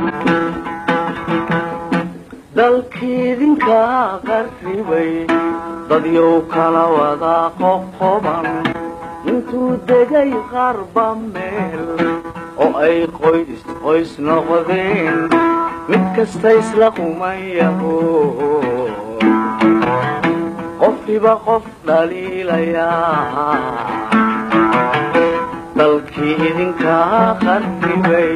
dalkiidinka qarribay dadyow kala wada qoqoban intuu degay qarba meel oo ay qoys qoys noqdeen mid kasta isla qumayaho qofkiba qof dhaliilayaa dalkii idinkaa qarribay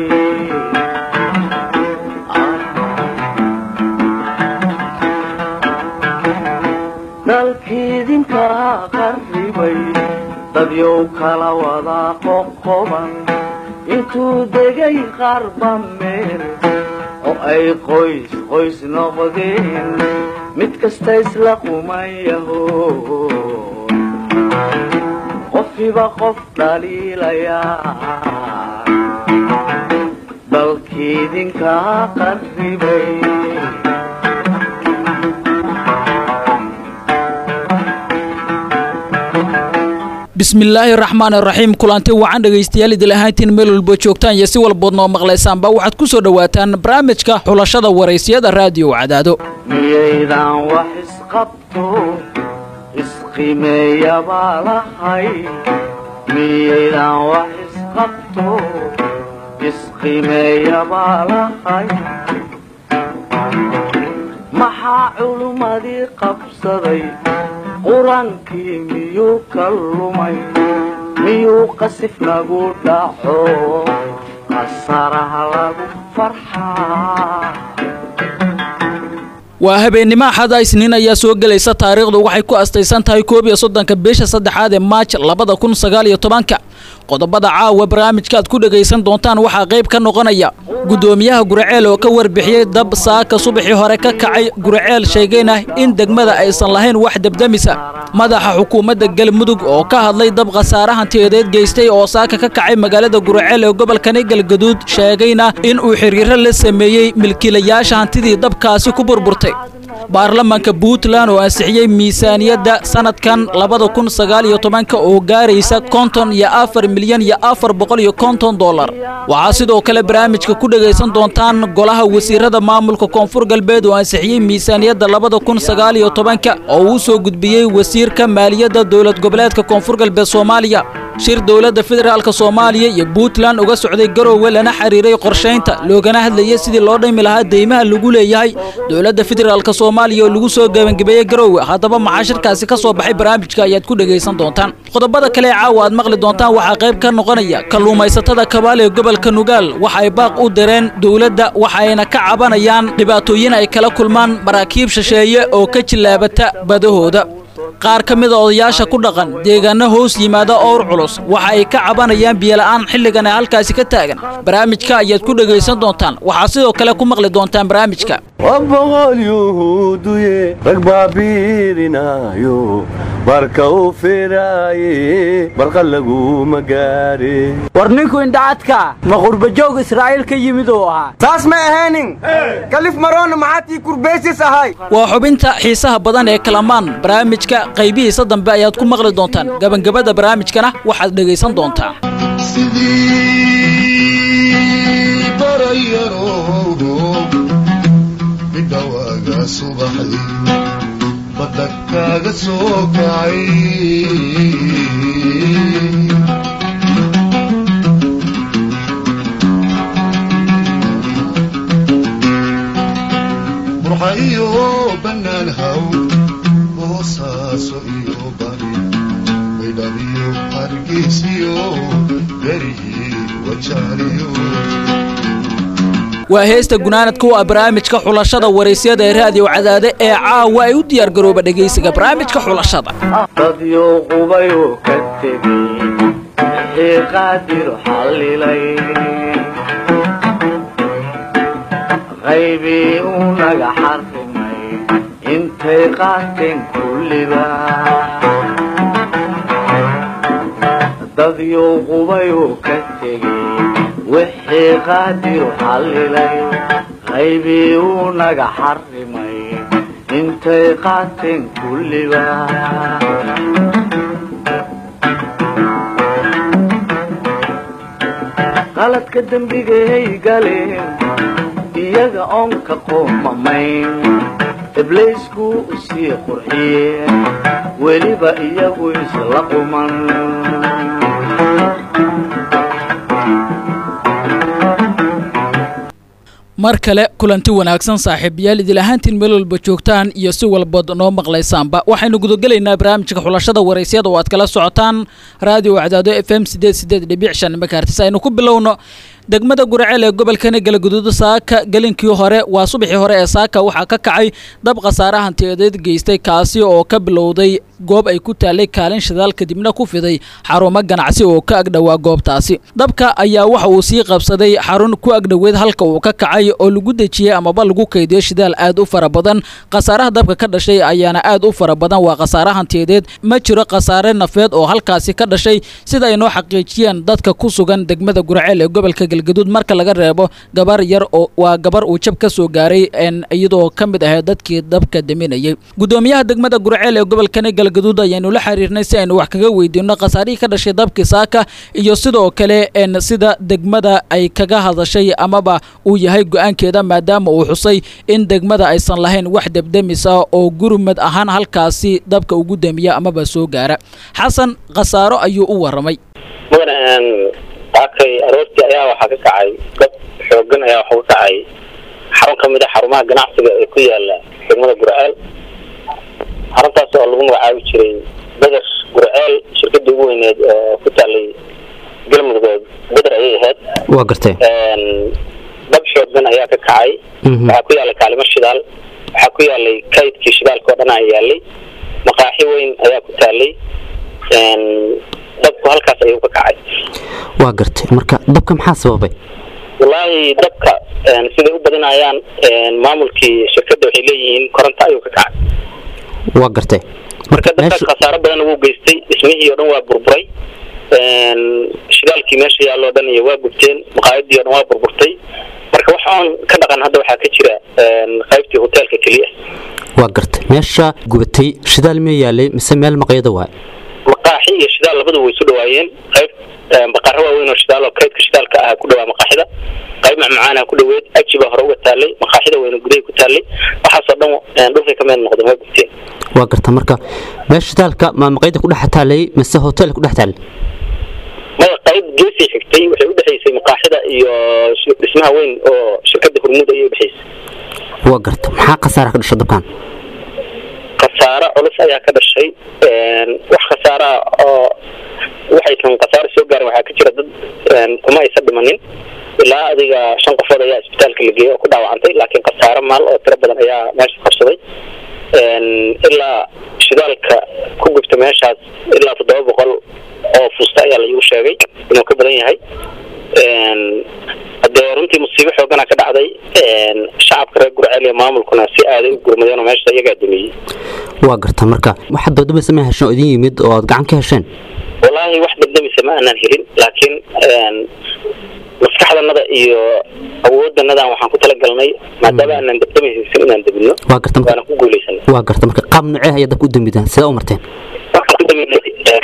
dalkiidinkaa qarribay dadyow kala wada qoqoban intuu degay qarba meel oo ay qoys qoys noqdeen mid kasta isla qumayaho qofkiba qof dhaliilayaa dalkiidinkaa qarribay bismillaahi raxmaan raxiim kulanti wacan dhegaystayaal idil ahaantiin meel walbo joogtaan iyo si walbood noo maqlaysaanba waxaad ku soo dhowaataan barnaamijka xulashada waraysiyada raadiyo cadaado miyaydaan wax isqabto isqimeeyabaa lahay miyaydaan wax isqabto isqimeeyabaa lahay maxaa culummadii qabsaday qur-aankii miyuu ka lumay miyuu qasif nagu dhaco qasaraha lagu farxaa waa habeennimo axada isniin ayaa soo gelaysa taariikhdu waxay ku astaysan tahay koob iyo soddonka bisha saddexaad ee maaj labada kun sagaal iyo tobanka qodobada caawa barnaamijka aad ku dhegaysan doontaan waxaa qayb ka noqonaya guddoomiyaha guraceel oo ka warbixiyey dab saaka subaxii hore ka kacay guraceel sheegayna in degmada aysan lahayn wax debdemisa madaxa xukuumadda galmudug oo ka hadlay dab khasaare hantiyadeed geystay oo saaka ka kacay magaalada guraceel ee gobolkani galgaduud sheegayna in uu xiriiro la sameeyey milkiilayaasha hantidii dabkaasi ku burburtay baarlamaanka puntland oo ansixiyey miisaaniyadda sanadkan labada kun sagaal iyo tobanka oo gaaraysa konton iyo afar milyan iyo afar boqol iyo konton dollar waxaa sidoo kale barnaamijka ku dhegaysan doontaan golaha wasiirada maamulka koonfur galbeed oo ansixiyey miisaaniyadda labada kun sagaal iyo tobanka oo uu soo gudbiyey wasiirka maaliyadda dowlad goboleedka koonfur galbeed soomaaliya shir dowladda federaalk soomaaliya iyo puntland uga socday garoowe lana xiriiray qorshaynta loogana hadlayay sidii loo dhimi lahaa deymaha lagu leeyahay dowladda federaalk soomaaliya oo lagu soo gebangabeeyey garoowe haddaba maxaa shirkaasi ka soo baxay barnaamijka ayaad ku dhegaysan doontaan qodobada kale ee caawa aad maqli doontaan waxaa qayb ka noqonaya kalluumaysatada kabaal ee gobolka nugaal waxa ay baaq u direen dowladda waxayna ka cabanayaan dhibaatooyin ay kala kulmaan maraakiib shisheeye oo ka jillaabata badahooda qaar ka mida odayaasha ku dhaqan deegaano hoos yimaada owr culus waxa ay ka cabanayaan biyola'aan xilligan ee halkaasi ka taagan barnaamijka ayaad ku dhegaysan doontaan waxaa sidoo kale ku maqli doontaan barnaamijka boqol yuhuuduye rag baabiirinaayo barka u firaaye barqa laguma gaare war ninku indhacadka ma qurbajoog israa'iil ka yimid oo ahaa saas ma ahaynin kalif maroona maxaatii kurbaysis ahay waa xubinta xiisaha badan ee kalamaan barnaamijka qaybihiisa dambe ayaad ku maqli doontaan gabagabada barnaamijkana waxaad dhegaysan doontaa sidii barayaroodo midhawaaga subaxay badda kaaga soo kacay burxa iyo bannaan haw boosaaso iyo bari baydhabiyo hargeysiyo beriyi wajaaliyo waa heesta gunaanadka u ah barnaamijka xulashada waraysyada ee raadiyo cadaade ee caawa ay u diyaar garooba dhegaysiga barnaamijka xulashada dadyow qubayoo ka tegey wixii qaadir xallilay qaybii uu naga xarrimay intay qaateen kulliba dadyow qubayoo ka tegey wixii qaadiru xallilay qaybii uu naga xarrimay intay qaateen kulliba qaladka dembigay galeen iyaga oon ka qoomamayn ibliisku usii qurxiyeen weliba iyagu isla quman mar kale kulanti wanaagsan saaxiibayaal idil ahaantiin meel walba joogtaan iyo si walbaod noo maqlaysaanba waxaynu gudagelaynaa barnaamijka xulashada waraysyada oo aad kala socotaan raadiyo wacdaado f m sideed sideed dhibic shan makaartis aynu ku bilowno degmada guraceel ee gobolkani galguduud saaka gelinkii hore waa subaxii hore ee saaka waxaa ka kacay dab khasaare hantiyadeed geystay kaasi oo ka bilowday goob ay ku taallay kaalin shidaal kadibna ku fiday xarumo ganacsi oo ka agdhowaa goobtaasi dabka ayaa waxa uu sii qabsaday xarun ku agdhoweed halka uu ka kacay oo lagu dejiyey amaba lagu kaydiyo shidaal aad u fara badan khasaaraha dabka ka dhashay ayaana aad u fara badan waa khasaare hantiyadeed ma jiro khasaare nafeed oo halkaasi ka dhashay sida ay noo xaqiijiyeen dadka ku sugan degmada guraceel ee gobolka galgaduud marka laga reebo gabar yar oo waa gabar uu jab ka soo gaaray iyadoo ka mid ahayd dadkii dabka daminayay gudoomiyaha degmada guraceel ee gobolkani galgaduud ayaanu la xiriirnay si aynu wax kaga weydiino khasaarihii ka dhashay dabkii saaka iyo sidoo kale sida degmada ay kaga hadashay amaba uu yahay go-aankeeda maadaama uu xusay in degmada aysan lahayn wax debdemisa oo gurmad ahaan halkaasi dabka ugu damiya amaba soo gaara xasan khasaaro ayuu u waramay saakay aroortii ayaa waxaa ka kacay dab xoogan ayaa waxaa ka kacay xarun ka mid a xarumaha ganacsiga ee ku yaala degmada gurceel xaruntaas oo lagu magacaabi jiray beder gurceel shirkadii ugu weyneed oo ku taalay galmudug beder ayay ahayd waa gartay dab xoogan ayaa ka kacay waxaa ku yaalay kaalimo shidaal waxaa ku yaalay kaydkii shidaalka oo dhan ayaa yaalay maqaaxi weyn ayaa ku taalay dabku halkaas ayuu ka kacay waa gartay marka dabka maxaa sababay wallaahi dabka siday u badinayaan maamulkii shirkadda waxay leeyihiin koronto ayuu ka kacay waa gartay marka dabkaas khasaaro badan wuu geystay dhismihii oo dhan waa burburay shidaalkii meesha yaalloo dhan iyo waa gubteen maqaayadii o dhan waa burburtay marka wax oon ka dhaqan hadda waxaa ka jira qaybtii hoteelka keliya waa gartay meesha gubatay shidaal miya yaalay mise meel maqyada waay maqaaxi iyo shidaal labadu way isu dhawaayeen qayb baqaro waaweyn oo shidaal oo kaydka shidaalka ah ku dhawaa maqaaxida qayb macmacaana ku dhaweed aji baa hore uga taalay maqaaxida weyna gudahay ku taalay waxaasoo dhan dhulkay ka meel noqdeen waa gubteen waa garta marka meesha shidaalka ma maqayda ku dhex taalay mise hotel ku dhex taalay maya qayb geesay xigtay waxay udhexaysay maqaaxida iyo dhismaha weyn oo shirkada hormuud ayay udhexaysay waa garta maxaa khasaara ka dhasha dabkan khasaaro culus ayaa ka dhashay wax khasaara oo waxay kan khasaaro soo gaarin waxaa ka jira dad kuma aysan dhimanin ilaa adiga shan qofood ayaa isbitaalka la geeyey oo ku dhaawacantay laakiin khasaaro maal oo tiro badan ayaa meesha qabsaday ilaa shidaalka ku gubta meeshaas ilaa toddoba boqol oo fuusta ayaa laigu sheegay inuu ka badan yahay hadee runtii musiibo xoogana ka dhacday shacabka reer gurceel iyo maamulkuna si aaday u gurmadeen oo meesha iyagaa damiyey waa garta marka waxaad dabdameysa ma hesheen oo idin yimid oo aad gacan ka hesheen wallaahi wax dabdamisa ma aanan helin laakiin maskaxdanada iyo awoodanadan waxaan ku talagalnay maadaama aanan dabdamaysan inaan dabino waa garta waana ku guuleysanay waa garta marka qaab nocee ayaa dabka u damidaan sidee u marteen waxaan ku daminay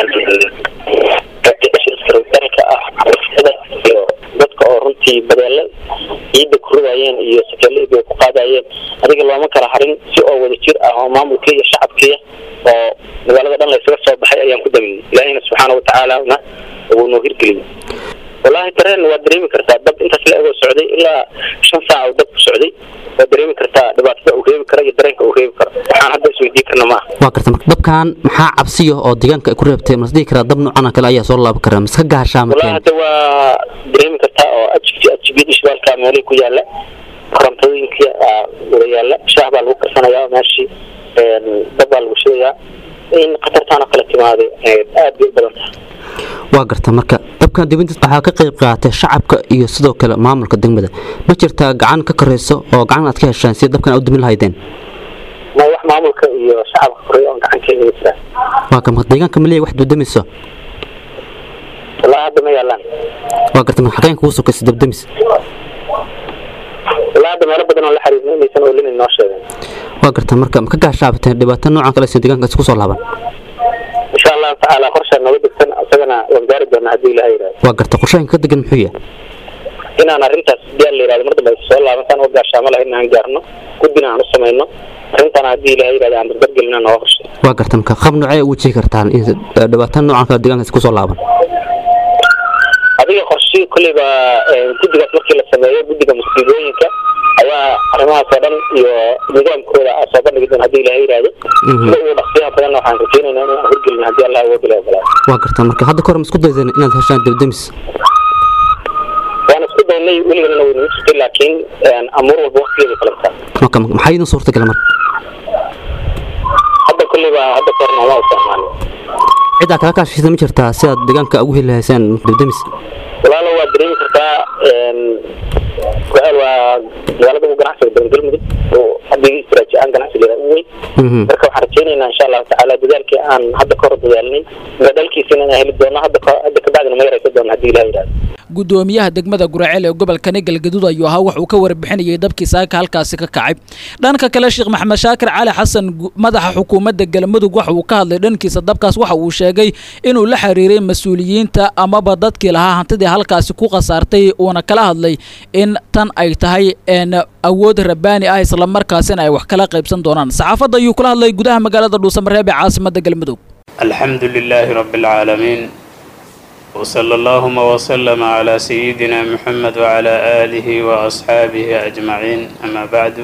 dalka ah xabasada iyo dadka oo runtii badeelo ciidda ku ridaayeen iyo sakeelada bay ku qaadayeen adiga looma kala harin si oo wada jir ah oo maamulkii iyo shacabkii oo magaalada dhan laysaga soo baxay ayaan ku daminay ilaahina subxaana watacaalana wuu noo hirgeliyey wallaahi dareen waa dareemi kartaa dab intaas la egoo socday ilaa shan saaca uu dab ku socday waa dareemi kartaa dhibaatada uu reebi karo iyo dareenka uu reebi karo waxaan hadda isweydiin karna maaha waa garta marka dabkan maxaa cabsiya oo deegaanka ay ku reebtay mas dhihi karaa dab noocan kale ayaa soo laaban karaa maska gaashaa wallaahi mateen hadda waa dareemi kartaa oo ajibti ajibiyada shidaalka meelihii ku yaala korontooyinkii aa wada yaala shaah baa lagu karsanayaa meeshii dab baa lagu shidayaa in khatartaan oo kale timaaday aad bay u badan tahay waa garta marka dabkan dibintiis waxaa ka qayb qaatay shacabka iyo sidoo kale maamulka degmada ma jirtaa gacan ka korayso oo gacan aad ka heshaan si dabkan aad u damin lahaydeen ma wax maamulka iyo shacabka koreya oon gacan ka heli jiraa waa ka marka deegaanka ma leeyahay wax dubdamayso wallaahi hadda ma yaalaan waa garta marka xaqeen kugu sokaysa dabdamis wallaahi hadda meelo badan oo la xiriirna inaysan oolinin noo sheegeen waa garta marka ma ka gaashaabateen dhibaato noocan kale si deegaanka isku soo laaban insha allahu tacaala qorshaa nooga degsan isagana waan gaari doonaa haddii ilaha yidhahdo waa garta qorshooyinka ka degan muxuu yahay inaan arrintaas hadii aan la yihahdo mar dambe ay soo laabantaan oo gaashaamo lahayd inaan gaarno guddina aan u samayno arrintan haddii ilahay yihahdo aan dardargelina nooga qorshay waa garta marka qab noocee ugu jiri kartaan in dhibaataan noocan kale deegaankaas kusoo laaban adiga qorshe kolleyba guddigaas markii la sameeyo guddiga musiibooyinka ayaa arrimahaas oo dhan iyo nidaamkooda aa soo bandhigi doon haddii ilahay yihahdo sida ugu dhaqsiyaha badanna waxaan rajeynaynaa inaan horgelin haddii allah awood ila ogolaado waa garta marka hadda kahor ma isku daydeen inaad heshaan debdemis waan isku daynay weliganana waynagu jirtay laakiin amuur walba waqtigeeda kala mataa marka maxaa idin suurtagala marka hadda kolleyba hadda kahor nooma isticmaalin ciddaa kaga kaashaysa ma jirtaa si aad deegaanka ugu heli lahaysaan debdemis walaalo waa dareemi kartaa ku-aal waa magaalada ugu ganacsiga badan galmudug oo haddii istiraatiiji aan ganacsigeeda u weyn marka waxaan rajeynaynaa insha allahu tacaala dadaalkii aan hadda kahor dadaalnay dadaalkiisina inaan heli doono hadda hadda kabacdina ma yaraysa doono haddii ilaha yidhahdo gudoomiyaha degmada guraceel ee gobolkani galgaduud ayuu ahaa wax uu ka warbixinayay dabkii saaka halkaasi ka kacay dhanka kale sheekh maxamed shaakir cali xasan madaxa xukuumadda galmudug waxa uu ka hadlay dhankiisa dabkaas waxa uu sheegay inuu la xiriiray mas-uuliyiinta amaba dadkii lahaa hantidii halkaasi ku khasaartay uuna kala hadlay in tan ay tahay awood rabbaani ah islamarkaasina ay wax kala qaybsan doonaan saxaafadda ayuu kula hadlay gudaha magaalada dhuusamareeb ee caasimadda galmudug alxamdu lilaahi rabbi alcaalamiin وصلى اللهم وسلم على سيدنا محمد وعلى آله وأصحابه أجمعين أما بعد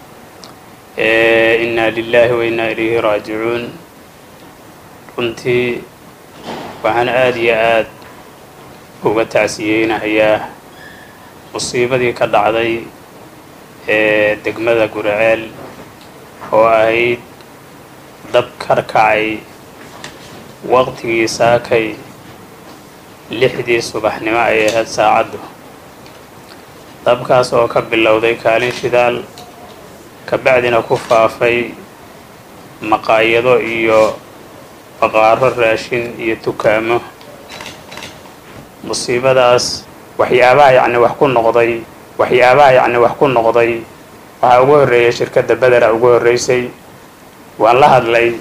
إنا لله وإنا إليه راجعون runtii waxaan aada iyo aad uga tacsiyeynahayaa musiibadii ka dhacday ee degmada guraceel oo ahayd dab karkacay waqtigii saakay lixdii subaxnimo ay ahayd saacaddu dabkaas oo ka bilowday kaalin shidaal kabacdina ku faafay maqaayado iyo baqaaro raashin iyo dukaamo musiibadaas waxyaabaha yacni wax ku noqday waxyaabaha yacni wax ku noqday waxaa ugu horreeyay shirkadda bedera ugu horreysay waan la hadlay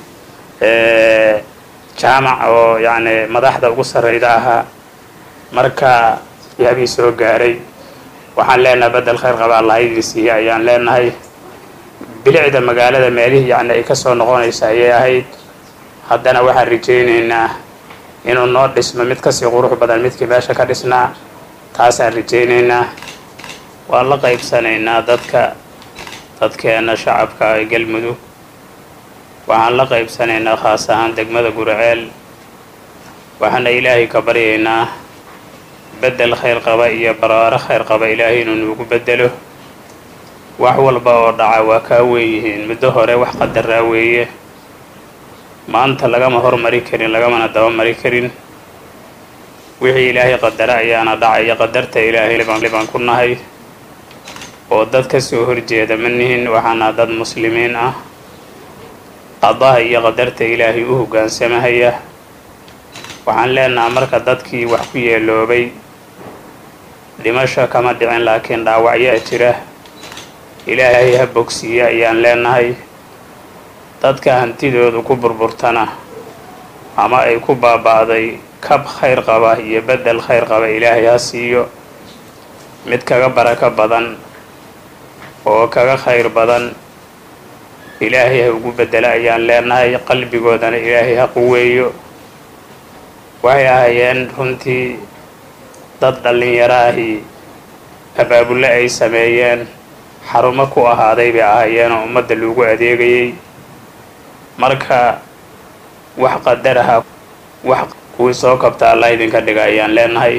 jaamac oo yacni madaxda ugu sarreyda ahaa marka yaabii soo gaaray waxaan leenahay bedel khayr qaba allah idin siiya ayaan leenahay bilicda magaalada meelihii yacni ay ka soo noqonaysa ayay ahayd haddana waxaan rajaynaynaa inuu noo dhismo mid kasii qurux badan midkii meesha ka dhisnaa taasaan rajaynaynaa waan la qaybsanaynaa dadka dadkeena shacabka ee galmudug waxaan la qaybsanaynaa khaas ahaan degmada guraceel waxaana ilaahay ka baryaynaa bedel khayr qaba iyo baraaro khayr qaba ilaahay inuu nuugu bedelo wax walba oo dhaca waa kaa weeyihiin muddo hore wax qadaraa weeye maanta lagama hormari karin lagamana dabamari karin wixii ilaahay qadara ayaana dhacaya qadarta ilaahay libaan ku nahay oo dad ka soo horjeeda ma nihin waxaana dad muslimiin ah qadaha iyo qadarta ilaahay u hoggaansamahaya waxaan leenaha marka dadkii wax ku yeeloobay dhimasho kama dhicin laakiin dhaawacyaa jira ilaahay ha bogsiiya ayaan leenahay dadka hantidoodu ku burburtana ama ay ku baaba'day kab khayr qaba iyo bedel khayr qaba ilaahay ha siiyo mid kaga barako badan oo kaga khayr badan ilaahay ha ugu bedela ayaan leenahay qalbigoodana ilaahay ha quweeyo waxay ahaayeen runtii dad dhallinyaro ahi abaabulle ay sameeyeen xarumo ku ahaaday bay ahaayeen oo ummadda loogu adeegayay marka wax qadaraha wax kuwii soo kabta allah idinka dhiga ayaan leenahay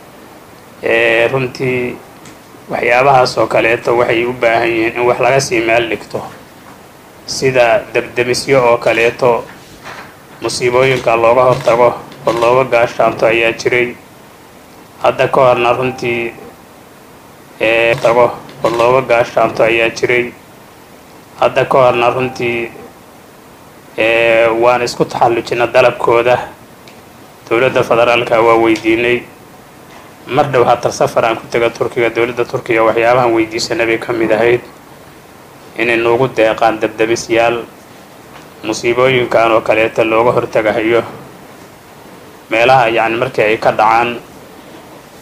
runtii waxyaabahaas oo kaleeto waxay u baahan yihiin in wax laga sii meel dhigto sida debdemisyo oo kaleeto musiibooyinka looga hortago oo looga gaashaanto ayaa jiray hadda ka horna runtii tago oo looga gaashaanto ayaa jiray hadda ka horna runtii waan isku taxallujina dalabkooda dowladda federaalka waa weydiinay mar dhow hatar safar aan ku tega turkiga dowladda turkiga waxyaabahan weydiisana bay ka mid ahayd inay noogu deeqaan debdemisyaal musiibooyinkan oo kaleeto looga hortagahayo meelaha yacni markii ay ka dhacaan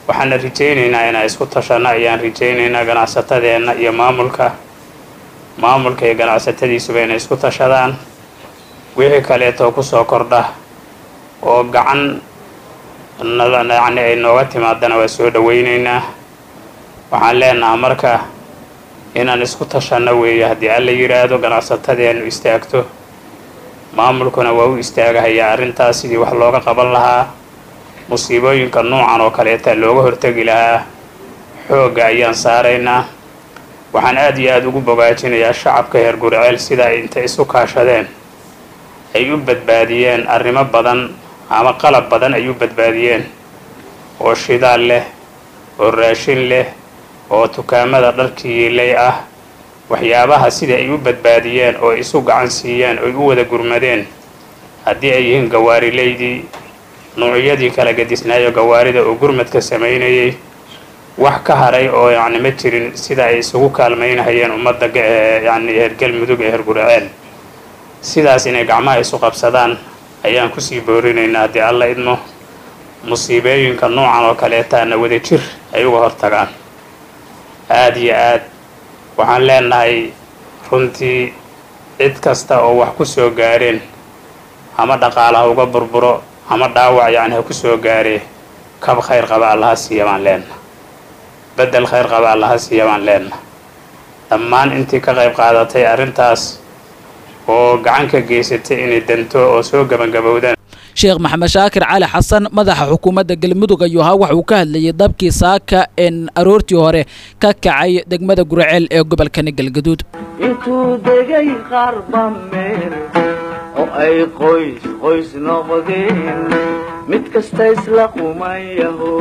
waxaana rajaynaynaa inaan isku tashanno ayaan rajaynaynaa ganacsatadeenna iyo maamulka maamulka iyo ganacsatadiisuba inay isku tashadaan wixii kaleetoo kusoo kordha oo gacan yacni ay nooga timaadana waa soo dhawaynaynaa waxaan leenahaa marka inaan isku tashanno weeye haddii alla yidhaahdo ganacsatadeenu istaagto maamulkuna waa u istaagahayaa arrintaas sidii wax looga qaban lahaa musiibooyinka noocan oo kaleeta looga hortegi lahaa xoogga ayaan saaraynaa waxaan aad iyo aada ugu bogaajinayaa shacabka heer guriceel sida ay inta isu kaashadeen ay u badbaadiyeen arrimo badan ama qalab badan ay u badbaadiyeen oo shidaal leh oo raashin leh oo dukaamada dharkiiley ah waxyaabaha sida ay u badbaadiyeen oo isu gacan siiyeen oy u wada gurmadeen haddii ay yihiin gawaarileydii nuucyadii kala gadisnaayo gawaarida oo gurmadka samaynayay wax ka haray oo yacni ma jirin sida ay isugu kaalmaynahayeen ummadda yacni heer galmudug ee heer guriceel sidaas inay gacmaha isu qabsadaan ayaan kusii boorinaynaa haddii alla idmo musiibooyinka noocan oo kaleetaana wada jir ay uga hortagaan aada iyo aad waxaan leenahay runtii cid kasta oo wax ku soo gaareen ama dhaqaala ha uga burburo ama dhaawac yacni ha ku soo gaaree kab khayr qaba allaha siiya baan leenna beddel khayr qaba allaha siiya baan leenna dhammaan intii ka qayb qaadatay arrintaas oo gacan ka geysatay inay danto oo soo gabangabowdaan sheekh maxamed shaakir cali xasan madaxa xukuumadda galmudug ayuu ahaa waxa uu ka hadlayay dabkii saaka en aroortii hore ka kacay degmada guriceel ee gobolkani galgaduud intuu degay qaarba meel oo ay qoys qoys noqdeen mid kasta isla qumayaho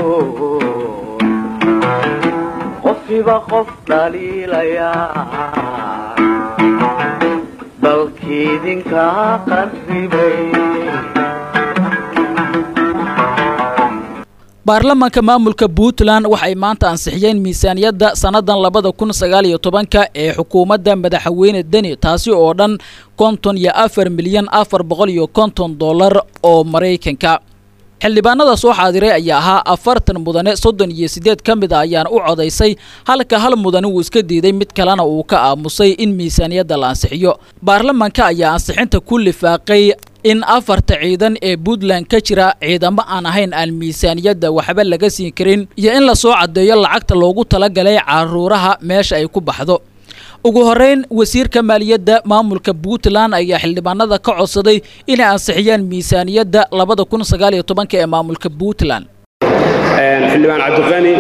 qofkiiba qof dhaliilayaa dalkiidinkaa qarribay baarlamaanka maamulka puntland waxay maanta ansixiyeen miisaaniyadda sannadan labada kun sagaal iyo tobanka ee xukuumadda madaxweyne deni taasi oo dhan konton iyo afar milyan afar boqol iyo konton dollar oo maraykanka xildhibaanada soo xaadiray ayaa ahaa afartan mudane soddon iyo siddeed ka mid a ayaana u codaysay halka hal mudane uu iska diiday mid kalena uu ka aamusay in miisaaniyadda la ansixiyo baarlamaanka ayaa ansixinta ku lifaaqay in afarta ciidan ee puntland ka jira ciidamo aan ahayn aan miisaaniyadda waxba laga siin karin iyo in lasoo caddeeyo lacagta loogu talagalay caruuraha meesha ay ku baxdo ugu horeyn wasiirka maaliyadda maamulka puntland ayaa xildhibaanada ka codsaday inay ansixiyaan miisaaniyadda labada kun sagaal iyo tobanka ee maamulka puntland xildhibaan cabdiqani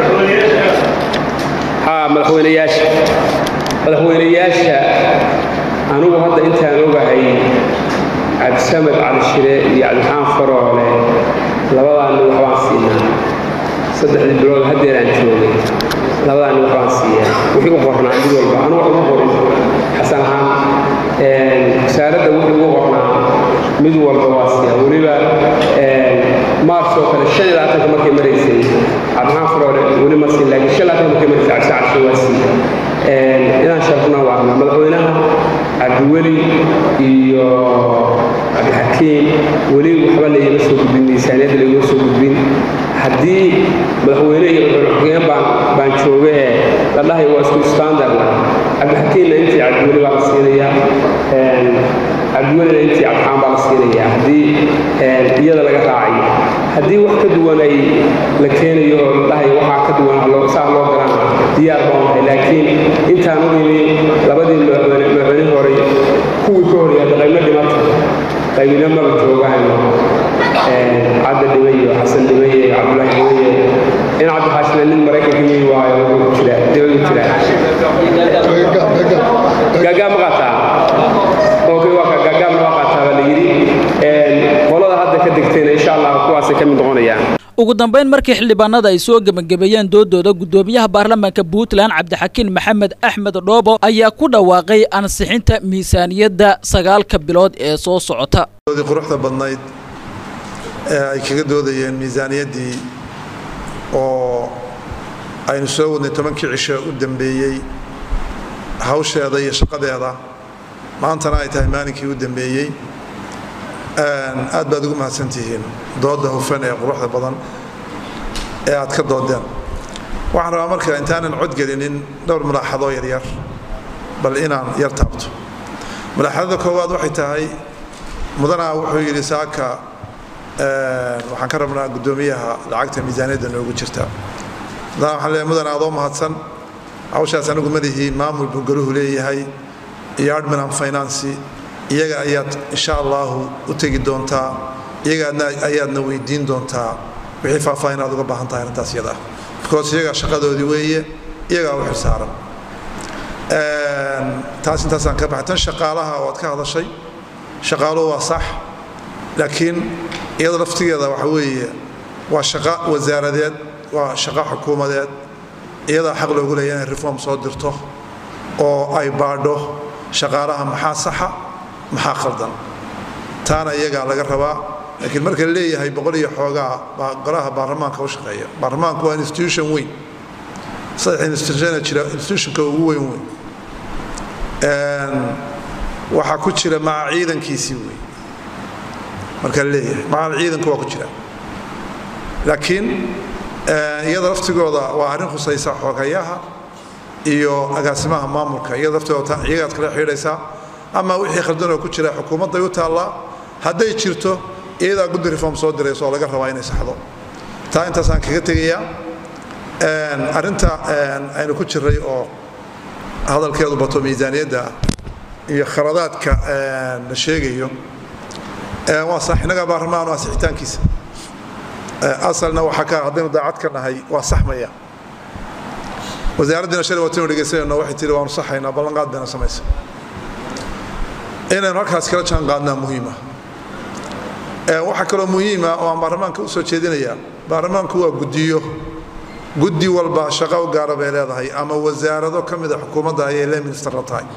haa madaxweynayaasha madaxweynayaasha anugu hadda intaan ogahay cabdisamed cali shire iyo cabdixaan faroole labadaanni waxbaan siinaa saddexdii bilood haddeeraan joogay labadaanni waxbaan siiyaa wixii u qornaa mid walba anu wax uma qorin xasan ahaan wasaaradda wixii ugu qornaa mid walba waa siiyaa weliba maars oo kale shan iyo labaatanka markay maraysay cabdixaan faroole weli ma siin laakiin shan labaatanka markay maraysay cabdisa cali shire waa siiya inaan sharfnaa waa rabnaa madaxweynaha cabdiweli iyo cabdixakiim weli waxba laygama soo gudbin miisaaniyadda laygama soo gudbin haddii madaxweyne iyo madaxweyne baan baan joogee la dhahay waa isku standardna cabdixakiimna intii cabdiweli baa la siinayaa cabdiwelina intii cabdixaan baa la siinayaa haddii iyada laga raacayo haddii wax ka duwan ay la keenayo oo la dhahay waxaa ka duwan saa loo garana diyaar baan nahay laakiin intaan u imi labadii madaxweyne hore kuwii ka horyaada qaybna dhimata qaybina maba joogaan cadda dhimay iyo xasan dhimay iyo cabdulaahi dhimay in cabdixaashina nin maraykanka yimi waayo wuxuu jira dibadu jira gaagaa ma qaataa okay waa ka gaagaabna waa qaataa baa la yidhi qolada hadda ka degtayna insha allah kuwaasay ka mid noqonayaan ugu dambeyn markii xildhibaanada ay soo gebagabeeyeen doodooda guddoomiyaha baarlamaanka puntland cabdixakiin maxamed axmed dhoobo ayaa ku dhawaaqay ansixinta miisaaniyadda sagaalka bilood ee soo socota quruxda badnayd ee ay kaga doodayeen miisaaniyaddii oo aynu soo wadnay tobankii cisho u dambeeyey hawsheeda iyo shaqadeeda maantana ay tahay maalinkii u dambeeyey aad baad ugu mahadsantihiin dooda hufan ee quruxda badan ee aad ka doodeen waxaan rabaa marka intaanan codgelinin dhowr mulaaxadoo yaryar bal inaan yar taabto mulaaxadada koowaad waxay tahay mudanaa wuxuu yidhi saaka waxaan ka rabnaa guddoomiyaha lacagta miisaaniyadda noogu jirta mudanaa waxaan leeyahay mudanaa adoo mahadsan hawshaas anigu madihii maamul buu galuhu leeyahay iyo admin and finance iyaga ayaad insha allahu u tegi doontaa iyaga ayaadna weydiin doontaa wixii faahfaahin aad uga baahan tahay arrintaas iyada ah because iyagaa shaqadoodii weeye iyagaa u xilsaaran taas intaasaan ka baxay tan shaqaalaha waad ka hadashay shaqaaluhu waa sax laakiin iyada laftigeeda waxa weeye waa shaqo wasaaradeed waa shaqo xukuumadeed iyadaa xaq loogu leeya inay reform soo dirto oo ay baadho shaqaalaha maxaa saxa maxaa khaldan taana iyagaa laga rabaa laakiin marka la leeyahay boqol iyo xoogaa baa golaha baarlamaanka u shaqeeya baarlamaanku waa institution weyn saddex institutiona jira institutionka ugu weyn weyn waxaa ku jira maca ciidankiisii wey marka la leeyahay maca ciidanku waa ku jira laakiin iyada laftigooda waa arrin khusaysa xoogayaha iyo agaasimaha maamulka iyada laftigooda iyagaad kala xidhaysaa ama wixii khaldanoo ku jira xukuumadday u taallaa hadday jirto iyadaa guddi reform soo dirayso oo laga rabaa inay saxdo taa intaasaan kaga tegayaa arrinta aynu ku jiray oo hadalkeedu bato miisaaniyadda iyo khaladaadka la sheegayo waa sax innaga baarlamaan waa sixitaankiisa asalna waxaa ka haddaynu daacad ka nahay waa saxmaya wasaaraddiina shalay waataynu dhegaysanayno waxay tihi waanu saxaynaa ballanqaad bayna samaysa inaynu halkaas kala jaan qaadnaa muhiima waxaa kaloo muhiima oo aan baarlamaanka u soo jeedinayaa baarlamaanku waa guddiyo guddi walba shaqo u gaara bay leedahay ama wasaarado ka mida xukuumadda ayay le minister la tahay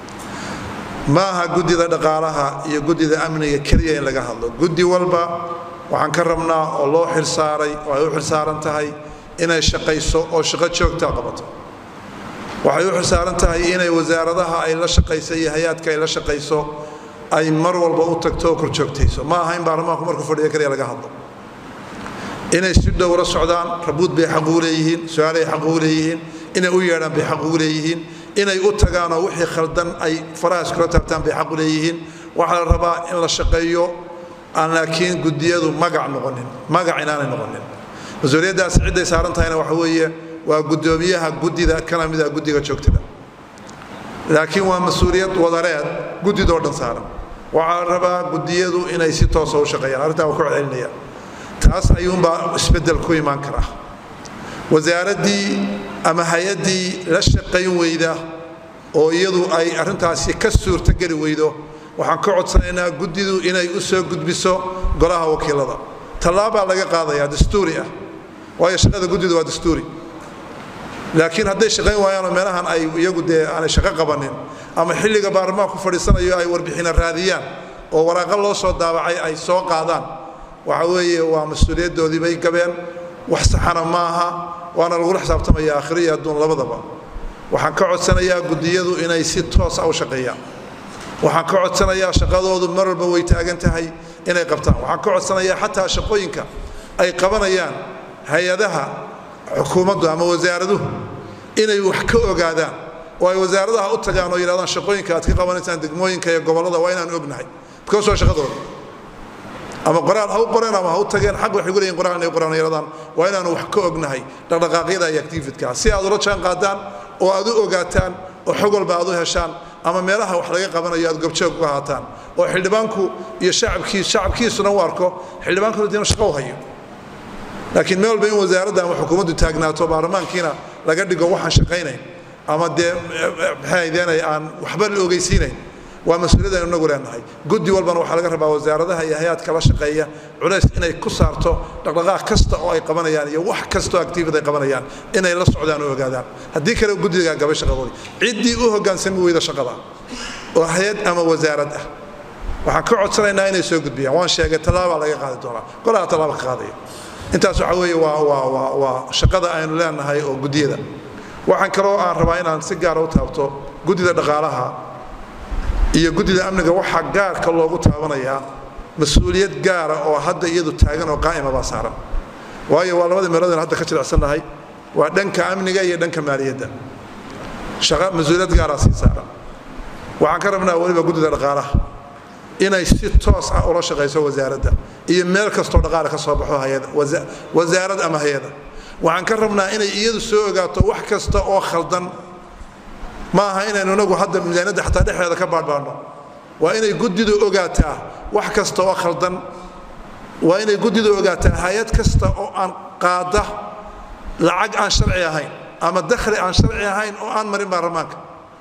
ma aha guddida dhaqaalaha iyo guddida amniga keliya in laga hadlo guddi walba waxaan ka rabnaa oo loo xilsaaray oo ay u xilsaaran tahay inay shaqayso oo shaqo joogtaa qabato waxay u xilsaaran tahay inay wasaaradaha ay la shaqayso iyo hay-aadka ay la shaqayso ay mar walba u tagto oo korjoogtayso ma aha in baarlamaanku markuu fadhiyo kaliya laga hadlo inay si dhow la socdaan rabuud bay xaq ugu leeyihiin su-aalay xaq ugu leeyihiin inay u yeedhaan bay xaq ugu leeyihiin inay u tagaanoo wixii khaldan ay faraha iskula taabtaan bay xaq u leeyihiin waxaa la rabaa in la shaqeeyo aan laakiin guddiyadu magac noqonin magac inaanay noqonin mas-uuliyaddaas cidday saaran tahayna waxa weeye waa guddoomiyaha guddida kana mid ah guddiga joogtada laakiin waa mas-uuliyad wadareed guddidoo dhan saaran waxaa la rabaa guddiyadu inay si toosa u shaqeeyaan arrintaa waa ku celcelinaya taas ayuunbaa isbeddel ku imaan karaa wasaaraddii ama hay-addii la shaqayn weyda oo iyadu ay arrintaasi ka suurtogeli weydo waxaan ka codsanaynaa guddidu inay u soo gudbiso golaha wakiilada tallaabaa laga qaadayaa dastuuri ah waayo shaqada guddidu waa dastuuri laakiin hadday shaqayn waayaanoo meelahan ay iyagu dee aanay shaqo qabanin ama xilliga baarlamaanku fadhiisanayo ay warbixina raadiyaan oo waraaqo loo soo daabacay ay soo qaadaan waxa weeye waa mas-uuliyaddoodii bay gabeen wax saxana ma aha waana lagula xisaabtamaya aakhiro iyo adduun labadaba waxaan ka codsanayaa guddiyadu inay si toosa u shaqeeyaan waxaan ka codsanayaa shaqadoodu mar walba way taagan tahay inay qabtaan waxaan ka codsanayaa xataa shaqooyinka ay qabanayaan hay-adaha xukuumaddu ama wasaaraduhu inay wax ka ogaadaan oo ay wasaaradaha u tagaan oo yidhahdaan shaqooyinka aad ka qabanaysaan degmooyinka iyo gobollada waa inaan ognahay because waa shaqadooda ama qoraal ha u qoreen ama ha u tageen xaq waxay guleeyihin qoraal inay qoraan yaraadaan waa inaanu wax ka ognahay dhaqdhaqaaqyada iyo activitka si aad ula jaan qaadaan oo aad u ogaataan oo xog walba aad u heshaan ama meelaha wax laga qabanayo aad gobjoog u ahaataan oo xildhibaanku iyo shacabkiis shacabkiisuna u arko xildhibaankuna diina shaqo u hayo laakiin meel walba in wasaaradda ama xukuumaddu taagnaato baarlamaankiina laga dhigo waxaan shaqaynayn ama dee maxay deenay aan waxba la ogeysiinayn waa mas-uuliyad aynu inagu leenahay guddi walbana waxaa laga rabaa wasaaradaha iyo hay-aadka la shaqeeya culays inay ku saarto dhaqdhaqaaq kasta oo ay qabanayaan iyo wax kasta oo activity ay qabanayaan inay la socdaan oo ogaadaan haddii kale guddigaa gabay shaqadoodii ciddii u hoggaansami weyda shaqada oo hay-ad ama wasaarad ah waxaan ka codsanaynaa inay soo gudbiyaan waan sheegay tallaabaa laga qaadi doonaa golaha tallaaba ka qaadaya intaas waxa weeye waa waa waa waa shaqada aynu leenahay oo guddiyada waxaan kaloo aan rabaa inaan si gaara u taabto guddida dhaqaalaha iyo guddida amniga waxaa gaarka loogu taabanayaa mas-uuliyad gaara oo hadda iyadu taagan oo qaa'ima baa saaran waayo waa labadii meelood hadda ka jilicsannahay waa dhanka amniga iyo dhanka maaliyadda shaqa mas-uuliyad gaaraa sii saaran waxaan ka rabnaa weliba guddida dhaqaalaha inay si toos ah ula shaqayso wasaaradda iyo meel kastoo dhaqaale ka soo baxo hayada wasaarad ama hay-ada waxaan ka rabnaa inay iyadu soo ogaato wax kasta oo khaldan ma aha inaynu inagu hadda miisaaniyadda xataa dhexdeeda ka baadhbaadhno waa inay guddidu ogaataa wax kasta oo khaldan waa inay guddidu ogaataa hay-ad kasta oo aan qaada lacag aan sharci ahayn ama dakhli aan sharci ahayn oo aan marin baarlamaanka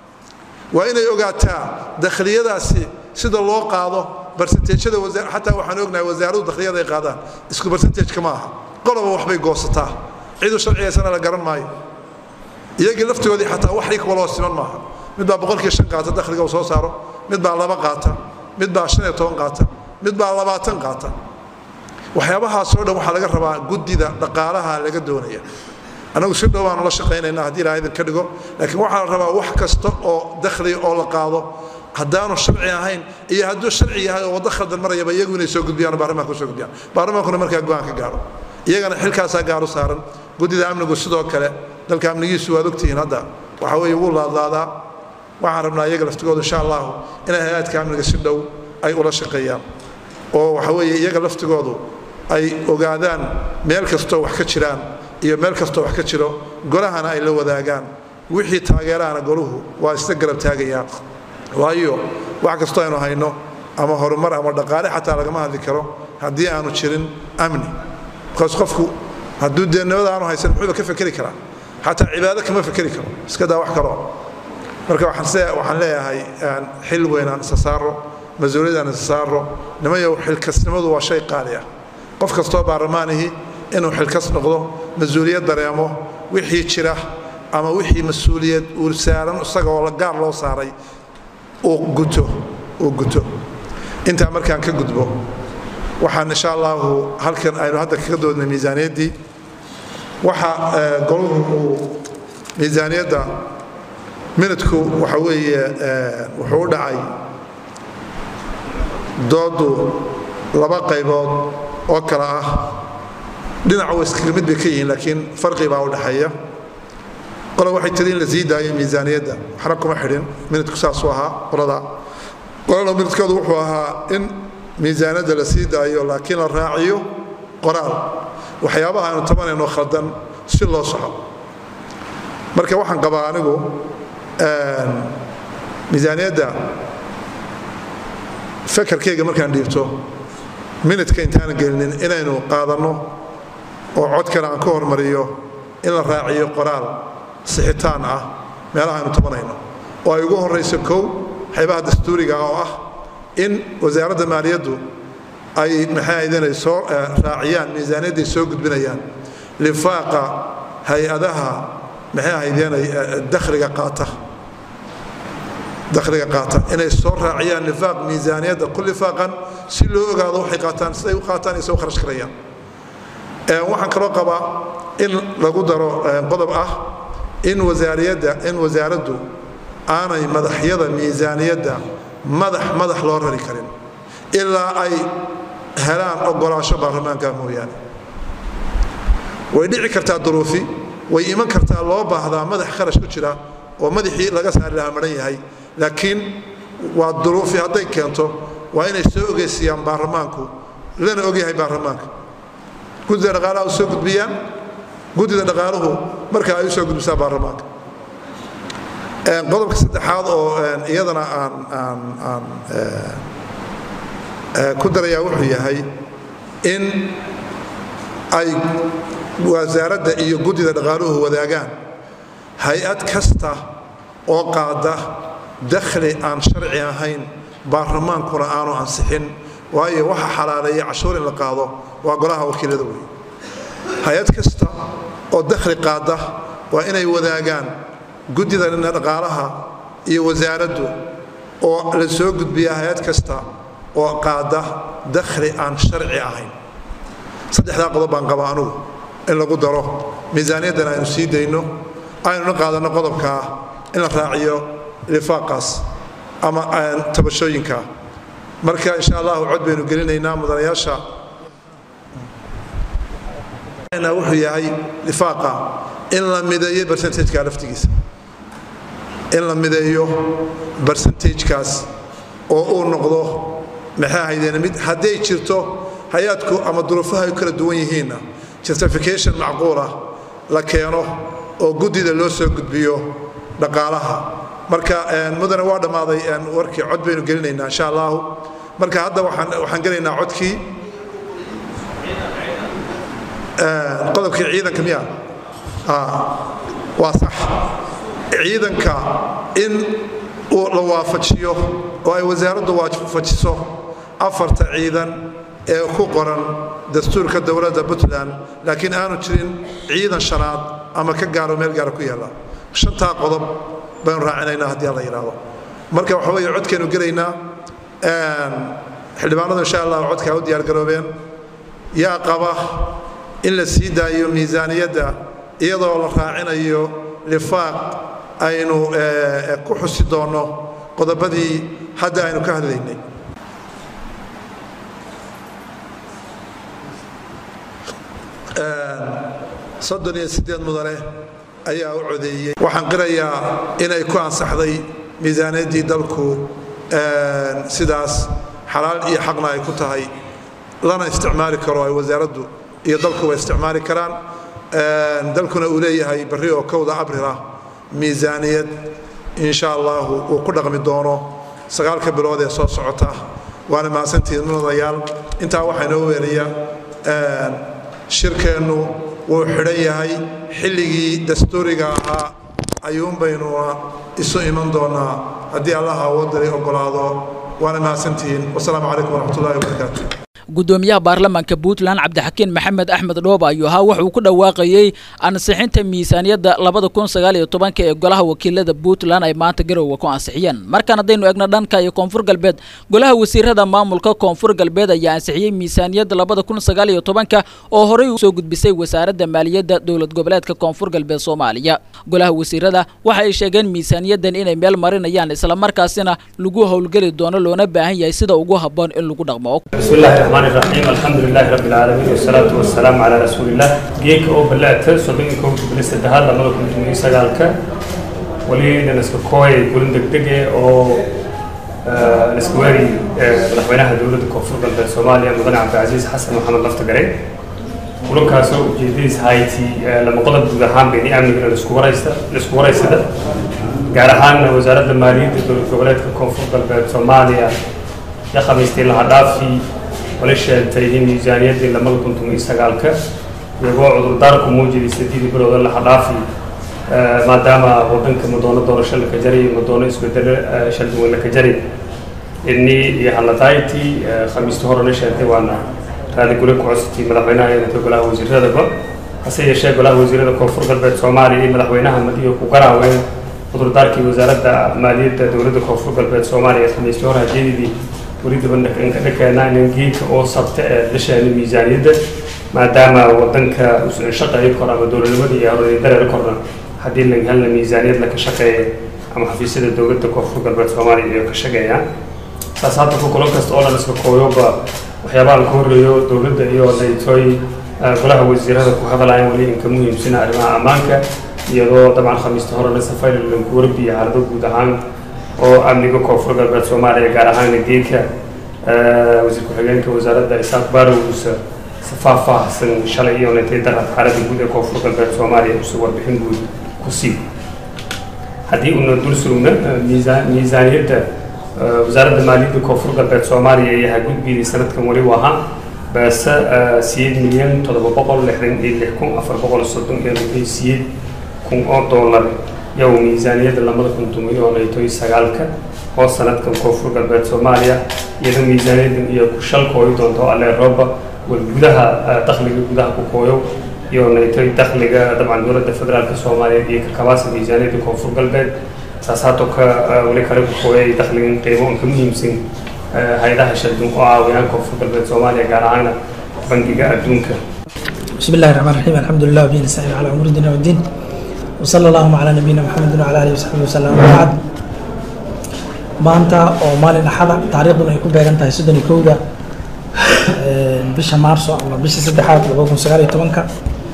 waa inay ogaataa dakhliyadaasi sida loo qaado barsenteejada xataa waxaan ognahay wasaaradu dakhliyada ay qaadaan isku barsenteejka ma aha qoloba waxbay goosataa cidu sharcigaysana la garan maayo iyagii laftigoodii xataa wax rig waloo siman maaha mid baa boqolkii shan qaata dakhliga uu soo saaro mid baa laba qaata mid baa shan iyo toban qaata mid baa labaatan qaata waxyaabahaasoo dhan waxaa laga rabaa guddida dhaqaalaha laga doonaya annagu si dhow baanu la shaqaynaynaa haddii ilaha idinka dhigo laakiin waxaa la rabaa wax kasta oo dakhliga oo la qaado haddaanu sharci ahayn iyo hadduu sharci yahay oo waddo khaldan marayaba iyagu inay soo gudbiyaan oo baarlamaanka soo gudbiyaan baarlamaankuna markaa go-aan ka gaaro iyagana xilkaasaa gaaru saaran guddida amnigu sidoo kale dalka amnigiisu waad ogtihiin hadda waxa weeye wuu laadlaadaa waxaan rabnaa iyaga laftigooda insha allahu inay hay-aadka amniga si dhow ay ula shaqeeyaan oo waxa weeye iyaga laftigoodu ay ogaadaan meel kastoo wax ka jiraan iyo meel kastoo wax ka jiro golahana ay la wadaagaan wixii taageerahana goluhu waa isla garab taagayaa waayo wax kastoo aynu hayno ama horumar ama dhaqaale xataa lagama hadli karo haddii aanu jirin amni bikaas qofku hadduu dee nabada aanu haysan muxuuba ka fekeri karaa xataa cibaado kama fekeri karo iska daa wax kaloo marka waxaan leeyahay xil weyn aan isa saaro mas-uuliyad aan isa saaro nimayow xilkasnimadu waa shay qaali ah qof kastoo baarlamaanihi inuu xilkas noqdo mas-uuliyad dareemo wixii jira ama wixii mas-uuliyad uu saaran isagaoo gaar loo saaray uu guto uu guto intaa markaan ka gudbo waxaan insha allahu halkan aynu hadda kaga doodnay miisaaniyaddii waxa goluhu uu miisaaniyadda minidku waxa weeye wuxuu u dhacay doodu laba qaybood oo kale ah dhinac way iskaga mid bay ka yihiin laakiin farqi baa u dhexeeya qole waxay tiri in la sii daayo miisaaniyadda waxna kuma xidhin minidku saasuu ahaa qolada qolana minidkoodu wuxuu ahaa in miisaaniyadda la sii daayo laakiin la raaciyo qoraal waxyaabaha aynu tabanayno khaldan si loo soco marka waxaan qabaa anigu miisaaniyadda fakarkayga markaan dhiibto minidka intaanan gelinin inaynu qaadanno oo codkana aan ka hormariyo in la raaciyo qoraal sixitaan ah meelaha aynu tabanayno oo ay ugu horrayso kow xaybaha dastuuriga oo ah in wasaaradda maaliyaddu ay maxay ahaydeen soo raaciyaan miisaaniyadday soo gudbinayaan lifaaqa hay-adaha maxay ahaydeen dakhliga qaata dakhliga qaata inay soo raaciyaan lifaaq miisaaniyadda ku lifaaqan si loo ogaado waxay qaataan siday u qaataan iyo soo kharash karayaan waxaan kaloo qabaa in lagu daro qodob ah in wasaariyadda in wasaaraddu aanay madaxyada miisaaniyadda madax madax loo rari karin ilaa ay helaan ogolaasho baarlamaanka mooyaane way dhici kartaa duruufi way iman kartaa loo baahdaa madax kharash ku jira oo madaxii laga saari lahaa maran yahay laakiin waa duruufi hadday keento waa inay soo ogeysiyaan baarlamaanku lana ogyahay baarlamaanka guddida dhaqaalaha u soo gudbiyaan guddida dhaqaaluhu markaa ay u soo gudbisaa baarlamaanka qodobka saddexaad oo iyadana aan aan aan ku darayaa wuxuu yahay in ay wasaaradda iyo guddida dhaqaaluhu wadaagaan hay-ad kasta oo qaada dakhli aan sharci ahayn baarlamaankuna aanu ansixin waayo waxa xalaaleeya cashuur in la qaado waa golaha wakiilada wey hay-ad kasta oo dakhli qaada waa inay wadaagaan guddida dhaqaalaha iyo wasaaraddu oo la soo gudbiya hay-ad kasta oo qaada dakhli aan sharci ahayn saddexdaa qodob baan qaba anugu in lagu daro miisaaniyaddan aynu sii dayno aynuna qaadanno qodobka ah in la raaciyo lifaaqaas ama tabashooyinka marka insha allahu cod baynu gelinaynaa mudanayaasha wuxuu yahay lifaaqa in la mideeyo percentageka laftigiisa in la mideeyo percentagekaas oo uu noqdo maxay ahaydeen mid hadday jirto hay-aadku ama duruufaha ay kala duwan yihiinna justification macquulah la keeno oo guddida loo soo gudbiyo dhaqaalaha marka mudane waa dhammaaday warkii cod baynu gelinaynaa insha allahu marka hadda waxaan gelaynaa codkii qodobkii ciidanka miya waa sax ciidanka in la waafajiyo oo ay wasaaraddu waafajiso afarta ciidan ee ku qoran dastuurka dowladda puntland laakiin aanu jirin ciidan shanaad ama ka gaaro meel gaara ku yaalla shantaa qodob baynu raacinaynaa haddii alla yidhaahdo marka waxa weeye codkaynu gelaynaa xildhibaanadu insha allah codkaa u diyaargaroobeen yaa qaba in la sii daayo miisaaniyadda iyadoo la raacinayo lifaaq aynu ku xusi doonno qodobadii hadda aynu ka hadlaynay soddon iyo siddeed mudane ayaa u codeeyey waxaan qirayaa inay ku ansaxday miisaaniyaddii dalku sidaas xalaal iyo xaqna ay ku tahay lana isticmaali karo ay wasaaraddu iyo dalkuba isticmaali karaan dalkuna uu leeyahay barri oo kowda abril ah miisaaniyad insha allahu uu ku dhaqmi doono sagaalka bilood ee soo socota waana mahadsantihiin mudanayaal intaa waxaa inoo weelaya shirkeennu wuu xidhan yahay xilligii dastuuriga ahaa ayuun baynuna isu iman doonaa haddii allaha awoodalay ogolaado waana mahadsantihiin wasalaamu calaykum waraxmatullahi wabarakaatu gudoomiyaha baarlamaanka puntland cabdixakiin maxamed axmed dhooba ayuu ahaa wuxuu ku dhawaaqayey ansixinta miisaaniyadda labada kun sagaal iyo tobanka ee golaha wakiilada puntland ay maanta garowe ku ansixiyeen markaan haddaynu egno dhanka iyo koonfur galbeed golaha wasiirada maamulka koonfur galbeed ayaa ansixiyey miisaaniyadda labada kun sagaal iyo tobanka oo horey usoo gudbisay wasaaradda maaliyadda dowlad goboleedka koonfur galbeed soomaaliya golaha wasiirada waxa ay sheegeen miisaaniyaddan inay meel marinayaan islamarkaasina lagu howlgeli doono loona baahan yahay sida ugu habboon in lagu dhaqmo الرحمن الرحيم الحمد لله رب العالمين والصلاة والسلام على رسول الله جيك أو بلعت صدق كوب بلست دهال لما كنت من سجالك ولي نسك كوي يقولون دق دقة أو نسكواري مدحوينها دولة كفر بلد سوماليا مدن عبد العزيز حسن محمد لفت قري ولو كاسو جديس هايتي لما قلت دهان بيني أمن نسكواريستا نسكواريستا قارهان وزارة المالية دولة goboleedka koonfur galbeed soomaaliya ya khamiistii laha dhaafii wala sheegtay in miisaaniyaddii lamada kun toban iyo sagaalka iyagoo cudurdaarku muujiyay sideedii bilooda laha dhaafi maadaama wadanka madoono doorasho laka jaray madoono isbedelo shalduwan laka jaray ini iyo halataaytii khamiistii horena sheegtay waana raali guri ku cusubtii madaxweynaha eedanka golaha wasiiradaba hase yeeshee golaha wasiirada koonfur galbeed soomaaliya iyo madaxweynaha madiyo ku garaaween cudurdaarkii wasaaradda maaliyadda dowladda koonfur galbeed soomaaliya khamiistii hore hajeedidii weli dabandhakeenaa inan geedka oo sabta ee dhasheena miisaaniyadda maadaama wadanka shaqeeyo kor ama dowladnimada iyo horay dareer korna haddii la helna miisaaniyad laka shaqeeya ama xafiisyada dowladda koonfur galbeed soomaaliya iyo ka shaqeeyaan saas hadda ku kulan kasta oo dhan iska kooyoba waxyaabaha ka horreeyo dowladda iyo daytooy golaha wasiirada ku hadlayaan weli inka muhiimsina arrimaha ammaanka iyadoo dabcan khamiista horena safaylan ku warbiya xaalado guud ahaan oo amniga koonfur galbeed soomaaliya gaar ahaan geedka wasiir ku-xigeenka wasaaradda isaaq baarowgusa si faahfaahsan shalay iyo nintay darad xaaladda guud ee koonfur galbeed soomaaliya usa warbixin guud ku sii haddii una dul surugna miisaaniyadda wasaaradda maaliyadda koonfur galbeed soomaaliya ayaa gudbiyday sanadkan weli u ahaa baase siyeed milyan toddoba boqol lixdan iyo lix kun afar boqol soddon iyo lixdan siyeed kun oo doolar yow miisaaniyadda lamada kun tumiyo naytoy sagaalka oo sanadkan koonfur galbeed soomaaliya iyadoo miisaaniyaddan iyo ku shal kooyo doonto alle rooba wal gudaha dakhliga gudaha ku kooyo iyo naytoy dakhliga dabcan dowladda federaalka soomaaliya iyo kakabaasa miisaaniyadda koonfur galbeed saas hato ka weli kale ku kooyay dakhligan qiimo ka muhiimsan hay-adaha shardun oo caawiyaan koonfur galbeed soomaaliya gaar ahaana bangiga adduunka بسم الله الرحمن الرحيم الحمد لله وبه نستعين على امور الدنيا والدين وصلى اللهم على نبينا محمد وعلى اله وصحبه وسلم وبعد maanta oo maalin axada taariikhduna ay ku beegan tahay soddon iyo kowda bisha maarso ama bisha saddexaad laba kun sagaal iyo tobanka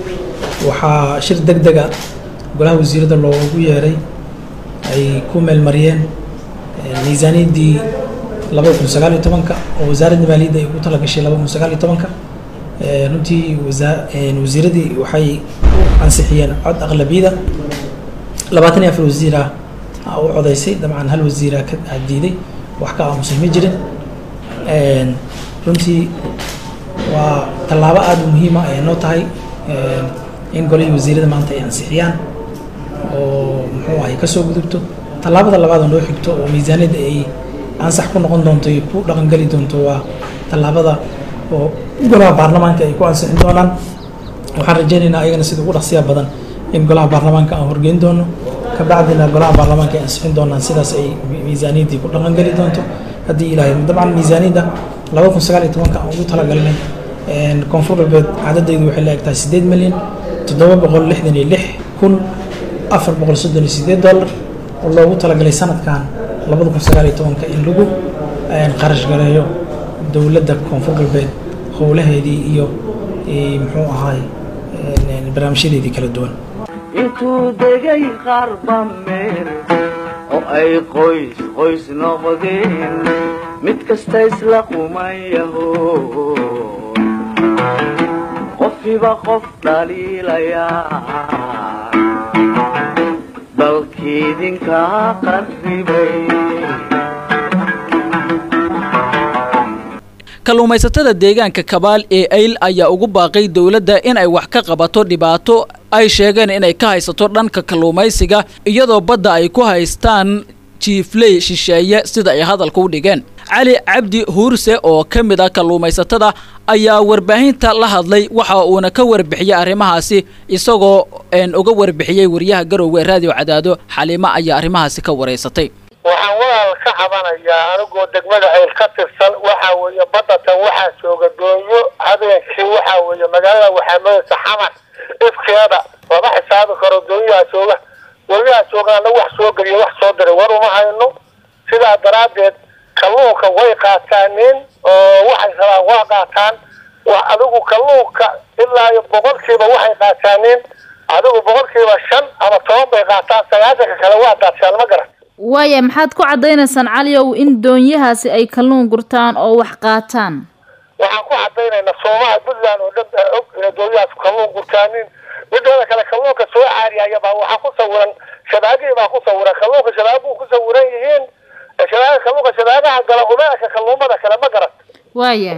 waxaa shir deg dega golaha wasiirada loogu yeeray ay ku meelmariyeen miisaaniyaddii labada kun sagaal iyo tobanka oo wasaaradda maaliyadda ay ugu talagashay labada kun sagaal iyo tobanka runtii wasiiradii waxay u ansixiyeen cod aqlabiyada labaatan iyo afar wasiir ah u codaysay dabcan hal wasiira ka diiday wax ka aamusay ma jirin runtii waa tallaabo aada u muhiima ay noo tahay in golihii wasiirada maanta ay ansixiyaan oo muxuu ahay kasoo gudubto tallaabada labaad oo noo xigto oo miisaaniyadda ay ansax ku noqon doonto iyo ku dhaqangeli doonto waa tallaabada oo golaha baarlamaanka ay ku ansixin doonaan waxaan rajaynaynaa ayagana sida ugu dhaqsiya badan in golaha baarlamaanka aan horgeyn doono kabacdina golaha baarlamaanka ay ansixin doonaan sidaas ay miisaaniyaddii ku dhaqangeli doonto haddii ilaahay dabcan miisaaniyadda laba kun sagaal iyo tobanka aan ugu talagalnay koonfur galbeed cadadaydu waxay la egtahay siddeed milyan toddoba boqol lixdan iyo lix kun afar boqol soddon iyo siddeed dollar oo loogu talagalay sanadkan labada kun sagaal iyo tobanka in lagu qarash gareeyo dowladda koonfur galbeed howlaheedii iyo muxuu ahaay barnaamijyadeedii kala duwan intuu degay qaarba meel oo ay qoys qoys noqdeen mid kasta isla qumayaho qofiba qof dhaliilayaa dalkiidinkaa qarribay kalluumaysatada deegaanka kabaal ee ayl ayaa ugu baaqay dowladda in ay wax ka qabato dhibaato ay sheegeen inay ka haysato dhanka kalluumaysiga iyadoo badda ay ku haystaan jiifley shisheeye sida ay hadalka u dhigeen cali cabdi huurse oo ka mid ah kalluumaysatada ayaa warbaahinta la hadlay waxa uuna ka warbixiyey arrimahaasi isagoo uga warbixiyey wariyaha garowga raadiyo cadaado xaliimo ayaa arrimahaasi ka wareysatay waxaan walaal ka cabanayaa anigoo degmada ayl ka tirsan waxa weeye badatan waxaa jooga doonyo habeenkii waxa weeye magaalada waxaa madaysa xamar ifkeeda lama xisaabi karo doonyaha jooga doonyaha joogaana wax soo geliya wax soo diray war uma hayno sidaa daraaddeed kalluunka way qaataaneen oo waxay rabaan waa qaataan wa adigu kalluunka ilaa iyo boqolkiiba waxay qaataaneen adigu boqolkiiba shan ama toban bay qaataan sagaasanka kale waa daadshaan ma garan waaya maxaad ku caddaynaysaan caliow in doonyahaasi ay kalluun gurtaan oo wax qaataan waxaan ku cadaynaynaa soomaha puntland oo dhan baa og inay doonyahaas kalluun gurtaanin mideeda kale kalluunka soo caariyaya baa waxaa ku sawiran shabaagihii baa ku sawiran kalluunka shabaaguhu ku sawiran yihiin shabaaga kalluunka shabaagaha gala umeelka kalluumada kale ma garan waaya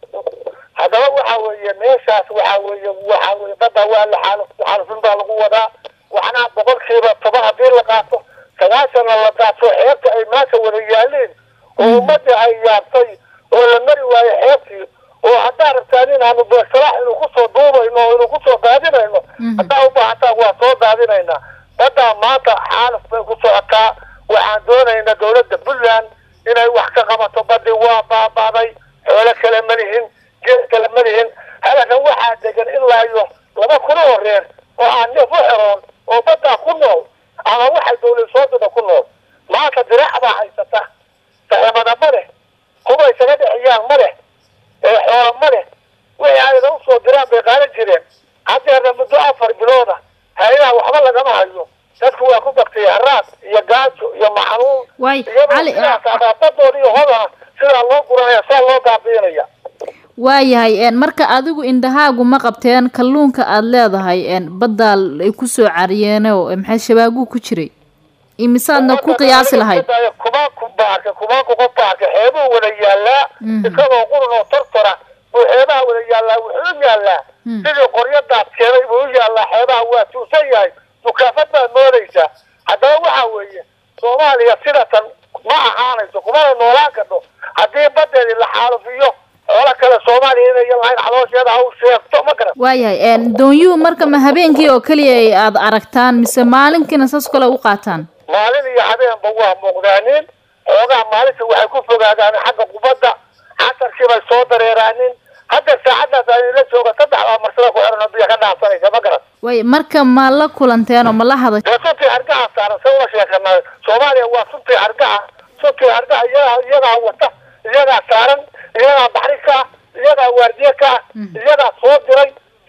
haddaba waxa weeye meeshaas waxa weeye waxa weye badda waa la xaal xaalufin baa lagu wadaa waxna boqolkiiba toban haddii la qaato sagaashanna la daato xeebta ay maanta wada yaaleen oo ummadda ay yaabtay oo la mari waayo xeebtii oo haddaa rabtaan inaanu beesalaax inuu kusoo duubayno oo inuu kusoo daadinayno haddaa u baahataan waa soo daadinaynaa baddaa maanta xaaluf bay ku socotaa waxaan doonaynaa dowladda puntland inay wax ka qabato badii waa baabaaday xoolo kale ma lihin geed kale ma lihin halakan waxaa degan ilaa iyo laba kuna horeer oo aan neef u xeroon oo baddaa ku nool ama waxay dawlad soodada ku nool maanta diraac baa haysata saximada ma leh kuba isaga dhexiyaan ma leh ee xoola ma leh wixii ayda usoo diraan bay qaadan jireen haddeerna muddo afar bilooda hay-adaha waxba lagama hayo dadku waa ku baktay haraad iyo gaajo iyo maxanuun iyadoodaadooda iyo hodana sidaa loo guranaya saa loo baabiinaya waayahay marka adigu indhahaagu ma qabteen kalluunka aada leedahay baddaa ay kusoo cariyeenoo maxay shabaaguhu ku jiray imisaadna ku qiyaasi lahayd kumaanku baarka kumaanku qof baarka xeebuhu wada yaallaa isagoo qurun oo tortora buu xeebaha wada yaallaa wuxuu u yaallaa sidii qoryadaad keenay buu u yaallaa xeebaha waa tuusan yahay dukaafad baad moodaysaa haddaba waxa weeye soomaaliya sidatan ma ahaanayso kumana noolaan kadho haddii badeedii la xaalufiyo xoolo kale soomaaliya inayan lahayn xaloosheeda ha u sheegto ma garan waayahay doonyuhu marka ma habeenkii oo keliya aad aragtaan mise maalinkiina saas kale u qaataan maalin iyo habeenba waa muuqdaanin xoogaha maalinta waxay ku fogaadaan xagga kubadda casarkii bay soo dareeraanin hadda saacadaas aynila jooga saddex baa marsada ku xiran oo biyo ka dhaafsanaysa ma garan way marka ma la kulanteen oo ma la haday dee suntii hargaha saaran se ula sheekanaa soomaaliya waa suntii hargaha suntii hargaha iyagaa iyagaa wata iyagaa saaran iyagaa baxri ka ah iyagaa waardiye ka ah iyagaa soo diray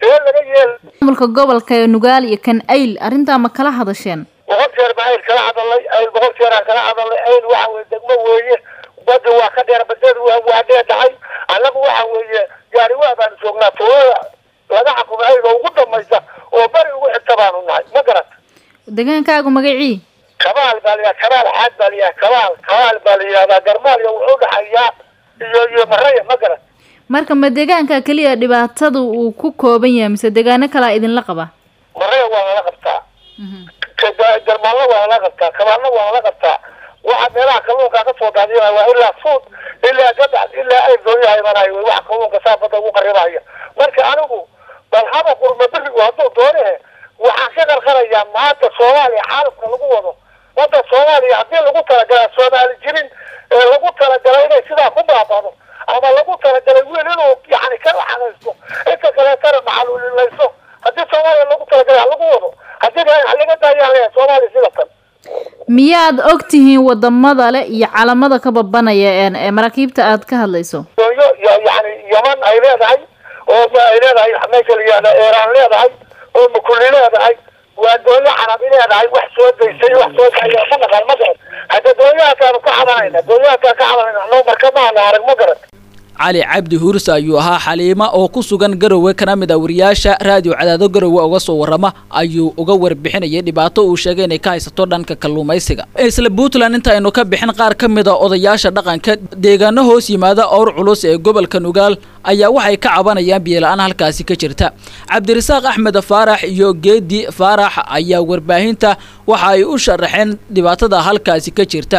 see laga yeela maamulka gobolka ee nugaal iyo kan ayl arrintaa ma kala hadasheen boqol jeer baa ayl kala hadalay ayl boqol jeeraan kala hadalay ayl waxa weye degmo weeye badi waa ka dheer badeedu waa waa dheedhahay annagu waxa weeye gaariwaa baanu joognaa tuulada laga xakumay ayl oo ugu dhamaysa oo bari ugu xigta baanu nahay ma garat degaankaagu magacii kabaal baa layihaha kabaal xaad baa layihaha kabaal kabaal baa la yihahdaa garmaaliya wuxuu dhaxayaa iyo iyo maraya ma garat marka ma deegaanka keliya dhibaatada uu ku kooban yahay mise deegaano kalaa idinla qaba maraya waa lala qabtaa garmaalna waa lala qabtaa kabaalna waa lala qabtaa waxa meelaha kalluunka ka soo daadiya waa ilaa suud ilaa gadax ilaa ay dooyaha imanayo wey waxa kalluunka saa badda ugu qaribaya marka anigu bal haba qurma berigu hadduu doonehe waxaan ka qarqarayaa maanta soomaaliya xaalufka lagu wado wadda soomaaliya haddii lagu talagalaa soomaali jirin ee lagu talagalay inay sidaa ku baabado ama lagu talagalay wiil inuu yani ka laxanaysto inta kaleetana macaluulilayso haddii soomaaliya lagu talagalay ha lagu wado haddii halaga daayaan leeyahay soomaaliya sida tan miyaad og tihiin wadamada le iyo calamada ka babanaya een ee maraakiibta aad ka hadlayso doonyo y- yani yaman ay leedahay oo ma ay leedahay meesha la yihahda iiraan leedahay oo mukuli leedahay waa doonyo carabi leedahay wax soo daysay wax soo daya ma naqaan ma garan hadda doonyahaakaanu ka cabanayna doonyahakaan ka cabanayna anoo marka maana arag ma garan cali cabdi huurse ayuu ahaa xaliimo oo ku sugan garowe kana mid ah wariyaasha raadiyo cadaado garowe uga soo warrama ayuu uga warbixinayay dhibaato uu sheegay inay ka haysato dhanka kalluumaysiga isla puntland inta aynu ka bixin qaar ka mid a odayaasha dhaqanka deegaano hoos yimaada owr culus ee gobolka nugaal ayaa waxay ka cabanayaan biyola-aan halkaasi ka jirta cabdirasaaq axmed faarax iyo geedi faarax ayaa warbaahinta waxa ay u sharaxeen dhibaatada halkaasi ka jirta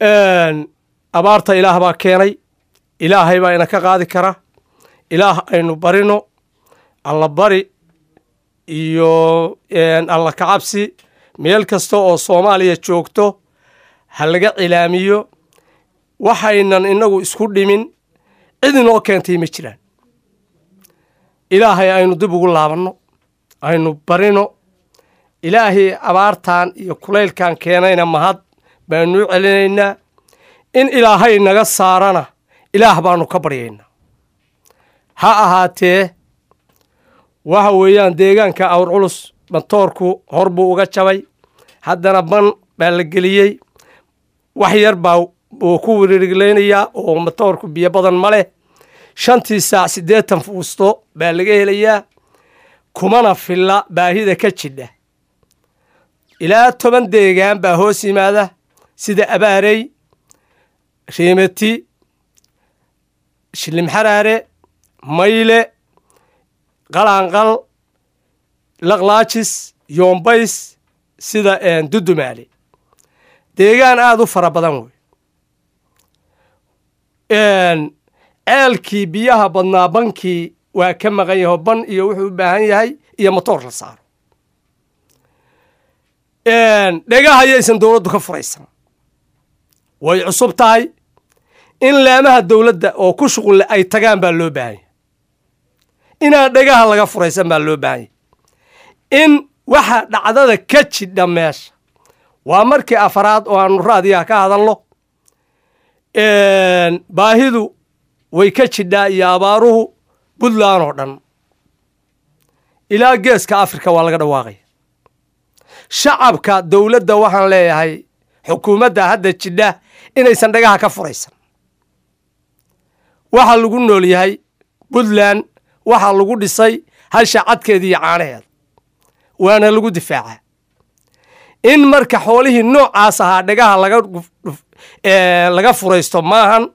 abaarta ilaah baa keenay ilaahay baa ina ka qaadi kara ilaah aynu barino alla bari iyo alla kacabsi meel kasta oo soomaaliya joogto ha laga cilaamiyo waxaynan inagu isku dhimin cid inoo keentay ma jiraan ilaahay aynu dib ugu laabanno aynu barino ilaahay abaartan iyo kulaylkan keenayna mahad baanuu celinaynaa in ilaahay naga saarana ilaah baanu ka baryaynaa ha ahaatee waxa weeyaan deegaanka awr culus bantoorku hor buu uga jabay haddana ban baa la geliyey wax yar baa uu ku wirirglaynayaa oo matoorku biyo badan ma leh shantii saac siddeetan fuusto baa laga helayaa kumana filla baahida ka jidha ilaa toban deegaan baa hoos yimaada sida abaarey riimati shilimxaraare mayle qalaanqal laqlaajis yoombays sida dudumaale deegaan aada u fara badan wey ceelkii biyaha badnaa bankii waa ka maqan yaho ban iyo wuxuu u baahan yahay iyo motoor la saaro dhegahayaysan dowladdu ka furaysan way cusub tahay in laamaha dowladda oo ku shuqulle ay tagaan baa loo baahan yahy inaan dhegaha laga furaysan baa loo baahan yahy in waxa dhacdada ka jidha meesha waa markii afaraad oo aanu raadiyaha ka hadalno baahidu way ka jidhaa iyo abaaruhu puntland oo dhan ilaa geeska afrika waa laga dhawaaqaya shacabka dowladda waxaan leeyahay xukuumadda hadda jidha inaysan dhagaha ka furaysan waxaa lagu nool yahay puntland waxaa lagu dhisay hasha cadkeeda iyo caanaheeda waana lagu difaacaa in marka xoolihii noocaas ahaa dhagaha laga laga furaysto maahan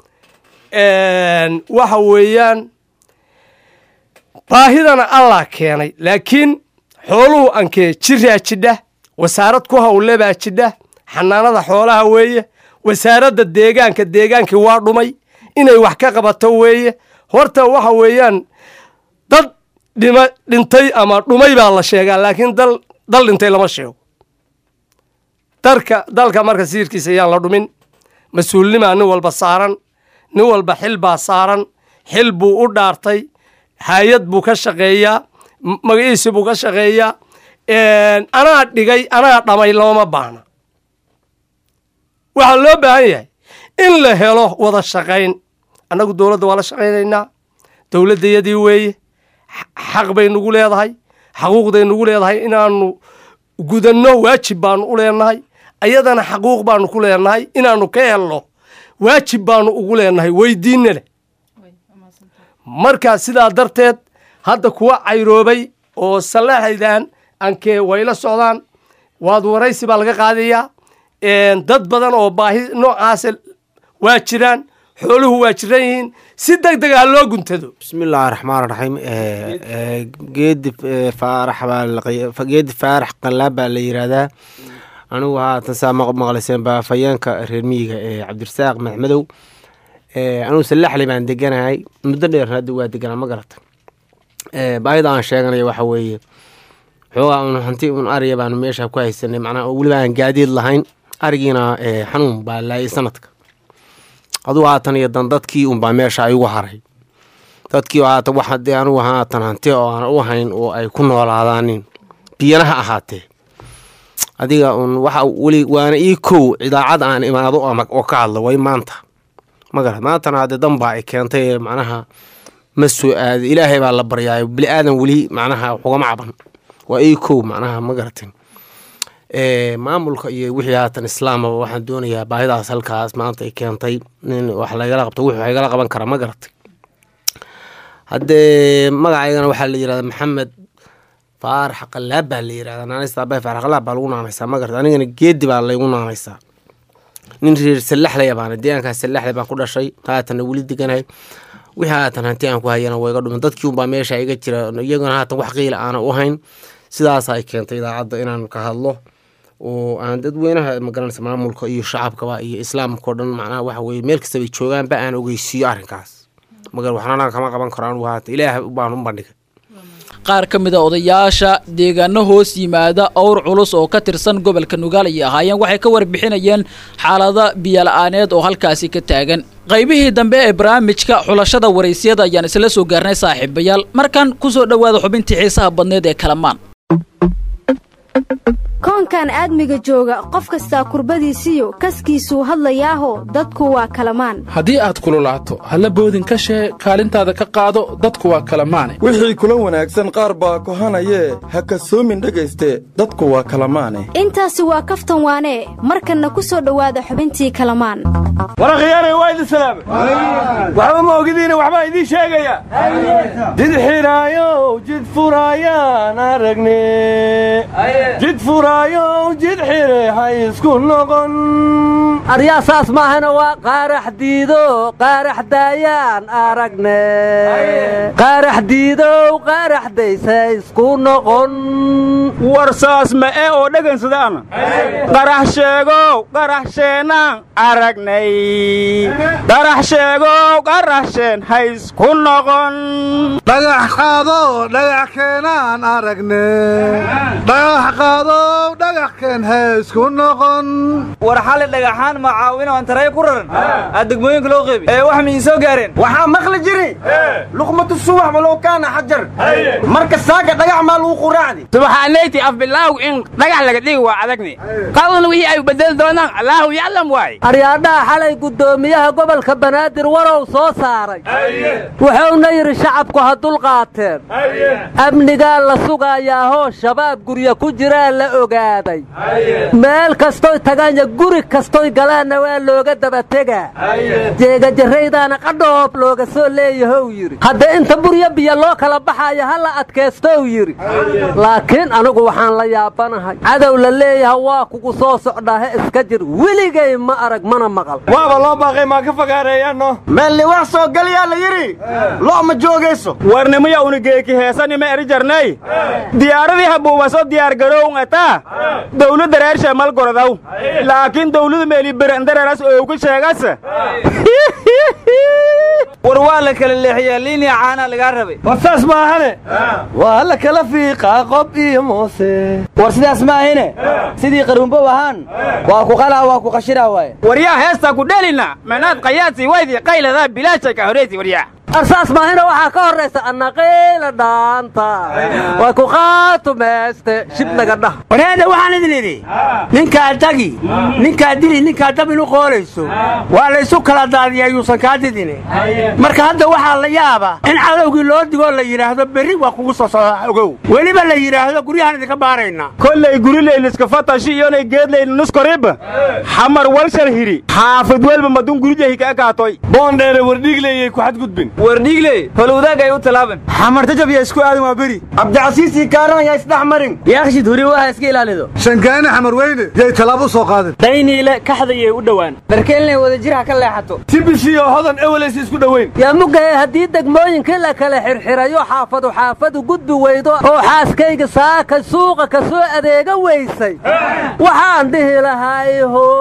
waxa weeyaan baahidana allah keenay laakiin xooluhu ankee jiraa jidha wasaarad ku hawle baa jidha xanaanada xoolaha weeye wasaaradda deegaanka deegaankii waa dhumay inay wax ka qabato weeye horta waxa weeyaan dad dhima dhintay ama dhumay baa la sheegaa laakiin dal dal dhintay lama sheego dalka dalka marka siirkiisa ayaan la dhumin mas-uulnimaa nin walba saaran nin walba xil baa saaran xil buu u dhaartay hay-ad buu ka shaqeeyaa magaciisi buu ka shaqeeyaa anaa dhigay anaa dhamay looma baahna waxaa loo baahan yahay in la helo wada shaqayn annagu dowladda waa la shaqaynaynaa dowladdayadii weeye xaq bay nagu leedahay xaquuqday nagu leedahay inaannu gudanno waajib baanu u leenahay ayadana xaquuq baanu ku leenahay inaannu ka helno waajib baanu ugu leenahay weydiinna leh marka sidaa darteed hadda kuwa cayroobay oo sallaxaydan ankee wayla socdaan waad waraysi baa laga qaadayaa dad badan oo baahi noocaasa waa jiraan xooluhu waa jiran yihiin si deg deg ah loo guntado bismillahi raxmaan raxiim geedi faarax baa geedi faarax qallaab baa la yidhaahdaa anigu haatan saa maqlayseen baa fayeenka reer miyiga ee cabdirasaaq maxmedow anigu sallaxli baan deganahay muddo dheer hadda waa deganaa ma garata baayida aan sheeganaya waxa weeye xoogaa un hanti un ariya baanu meesha ku haysanay macnaha oo weliba aan gaadiid lahayn arigiina xanuun baa laayay sanadka adugu haatan iyo dan dadkii unbaa meesha igu haray dadkii haatan wax hadii anugu haatan hanti oo aan u hayn oo ay ku noolaadaanin biyana ha ahaatee adiga un waxa weli waana ii kow idaacad aan imaado oo ka hadlo way maanta magara maantana haddee dan baa ay keentay macnaha ma soo aada ilaahay baa la baryaayo bili aadan weli macnaha waxugama caban waa ii kow macnaha ma garatin maamulka iyo wixii haatan islaamaba waxaan doonayaa baahidaas halkaas maanta ay keentay nin wax lagala qabto wuxuu igala qaban kara ma garatay haddee magacaygana waxaa la yirahdaa maxamed faarax qalaab baa la yirahdaa naanaysta abay faarax qalaab baa lagu naanaysaa ma garatay anigana geedi baa laygu naanaysaa nin reer sallaxlaya baana deegaankaas sallaxlay baan ku dhashay haatanna weli deganahay wixii haatan hanti aan ku hayana waa iga dhumin dadkii unbaa meesha iga jira iyaguna haatan wax qiila aana u hayn sidaas ay keentay idaacadda inaan ka hadlo oo aan dadweynaha magaranaysa maamulka iyo shacabkaba iyo islaamka o dhan macnaha waxa weye meel kastaba joogaanba aan ogeysiiyo arrinkaas magar waxnana kama qaban karo anugu haatan ilaah baan u bandhigay qaar ka mid a odayaasha deegaano hoos yimaada owr culus oo ka tirsan gobolka nugaal ayay ahaayeen waxay ka warbixinayeen xaalada biyola-aaneed oo halkaasi ka taagan qaybihii dambe ee barnaamijka xulashada waraysyada ayaan isla soo gaarnay saaxiibayaal markan kusoo dhowaada xubintii xiisaha badneed ee kalamaan koonkan aadmiga jooga qof kastaa kurbadiisiyo kaskiisuu hadlayaaho dadku waa kalamaan haddii aad kululaato halla boodin ka shee kaalintaada ka qaado dadku waa kalamaane wixii kula wanaagsan qaar baa kohanayee ha kasoomin dhegayste dadku waa kalamaane intaasi waa kaftan waanee markanna ku soo dhowaada xubintii kalamaan warakhiyaanay waa idin salaamay waxba ma ogidiina waxbaa idiin sheegaya jid xiraayow jid furaayaan aragne jid furaayow jid xire ha isku noqon aryaa saas maahana waa qaarax diido qaarax daayaan aragne qaarax diidow qaarax daysa isku noqon war saas ma ee oo dhagansadaana qarax sheegow qarax sheenaan aragnay qarax sheegow qarax sheen ha isku noqon dhagax qaado dhagax keenaan aragne dhagax qaadow dhagax keen ha isku noqon war xali dhagaxaan macaawin oo antaray ku raran aad degmooyinka loo qeybi ee wax miin soo gaareen waxaa maqli jiri luqmatu subax walow kaana xajar marka saaga dhagax maa lagu quraacdi subxaanayti af bilaaw in dhagax laga dhigi waa adagni qadana wixii ay bedeli doonaan allaahu yaclam waay aryaadhaha xalay guddoomiyaha gobolka banaadir warow soo saaray wuxuuna yidhi shacabku ha dulqaateen amnigaa la sugayaahoo shabaab gurya ku jiraa la ogaaday meel kastoy tagaanya guri kastoy galaanna waa looga dabategaa jeegajarraydaana qadhoob looga soo leeyahow yidhi hadda inta buryo biyo loo kala baxaayo ha la adkaystow yidhi laakiin anigu waxaan la yaabanahay cadow la leeyaha waa kugu soo socdaahe iska jir weligay ma arag mana maqal waaba loo baaqay maa ka fogaareeyaanno meelli wax soo geliyaa la yidhi lo' ma joogayso warnimaya unigeeki heesanima eri jarnay diyaaradii habuubaso diyaar garown ataa dawladda reer sheemal gorodaw laakiin dawladu meeli berendareras oogu sheegas war waa la kala leexiyaa liiniya caanaa lagaa rabay war saas maahane waa la kala fiiqaa qob iyo moose war sidaas maahine sidii qarumbow ahaan waa ku qalaa waa ku qashiraa waaye waryaa heestaa ku dhelina manaad qayaadsi waydi qayladaa bilaashay ka horeysi waryaa arsaas maahina waxaa ka horraysa annaqiila dhaanta way ku qaatumayste shibnaga dhah wareeda waxaan idin idhi ninkaa dagi ninkaa dili ninkaa dab inu qoolayso waa laysu kala daadiya yuusan kaa didine marka hadda waxaa la yaaba in cadowgii loo digoo la yidhaahdo berri waa kugu soo socda ogow weliba la yidhaahdo guryahaan idinka baarayna kollay gurileyliska fatashi iyonay geedlayni nuskoriba xamar walshal hiri xaafid welba madun gurijahi ka ekaatoy boondheere wardhiigleyay ku xadgudbin wardhiigley holowdaagay u talaaban xamar tajab yaa isku aadan waa beri cabdicasiisii kaaran ayaa isdhex marin yaakshid huri waha iska ilaalido shangaani xamar weyne yay tallaabo u soo qaadeen dayniile kaxdayay u dhowaan darkeenley wadajirha ka leexato tibisiyo hodan ewelays isku dhoweyn yaa mugahe haddii degmooyinkii la kala xirxirayo xaafadu xaafadu gudbi weydo oo xaaskayga saaka suuqa ka soo adeega weysay waxaan dhihi lahay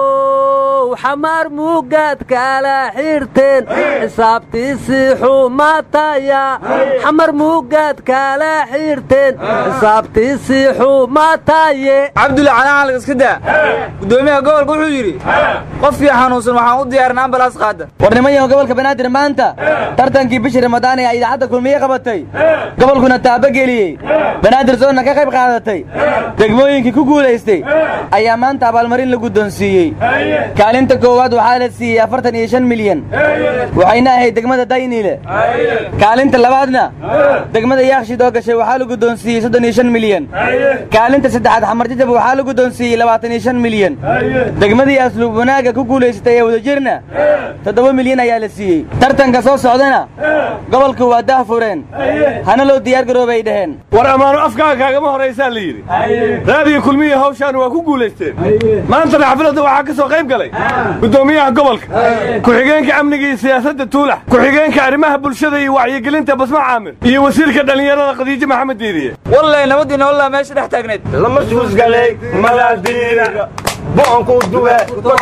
how xamaar muugaad kala xirteen xisaabtiisii xumataya xamar muugaad kala xirteen xisaabtiisii xumataye cabdulle calaacalka iska daa gudoomiyaha gobolka wuxuu yidhi qofkii xanuunsan waxaan u diyaarin ambalaas qaada warnimayahan gobolka banaadir maanta tartankii bishii ramadaan ee ay idaacadda kulmiye qabatay gobolkuna taabageliyey banaadir soonna ka qayb qaadatay degmooyinkii ku guulaystay ayaa maanta abaalmarin la guddoonsiiyey kaalinta koowaad waxaa la siiyey afartan iyo shan milyan waxayna ahayd degmada dayniile kaalinta labaadna degmada yaakshid oo gashay waxaa la guddoonsiiyey soddon iyo shan milyan kaalinta saddexaad xamar jajab waxaa la guddoonsiiyey labaatan iyo shan milyan degmadii asluub wanaagga ku guulaysatay ee wadajirna toddoba milyan ayaa la siiyey tartanka soo socdana gobolku waa dah fureen hana loo diyaar garoobay dhaheen war ammaano afkaaga kaagama horraysaa la yidhi raadiga kulmiya hawshaan waa ku guulaysteen maantana xafladda waxaa ka soo qayb galay guddoomiyaha gobolka ku-xigeenka amniga iyo siyaasadda tuulax ku-xigeenka arrimaha bulshada iyo wacyigelinta basma caamir iyo wasiirka dhallinyarada khadiijo maxamed diiriye wallay nabadiina wallaa meesha dhex taagneed lama suusgalay malaadiina boonku duwe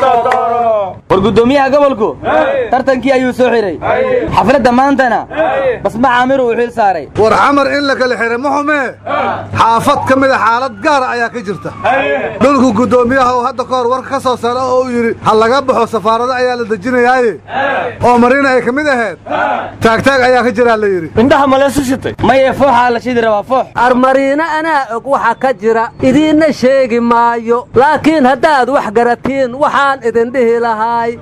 war guddoomiyaha gobolku tartankii ayuu soo xiray xafladda maantana basma caamir uu xil saaray war xamar in la kala xiray ma xumee xaafad ka mida xaalad gaara ayaa ka jirta dhulku guddoomiyaha uu hadda ka hor warka ka soo saara oo uu yidhi ha laga baxo safaarado ayaa la dejinayaaye oo marina ay ka mid ahayd taagtaag ayaa ka jiraa la yidhi indhaha maleesu shitay maye fooxaa la shidi rabaa foox armariina anaa og waxa ka jira idiinna sheegi maayo laakiin haddaad wax garatiin waxaan idin dhihi lahay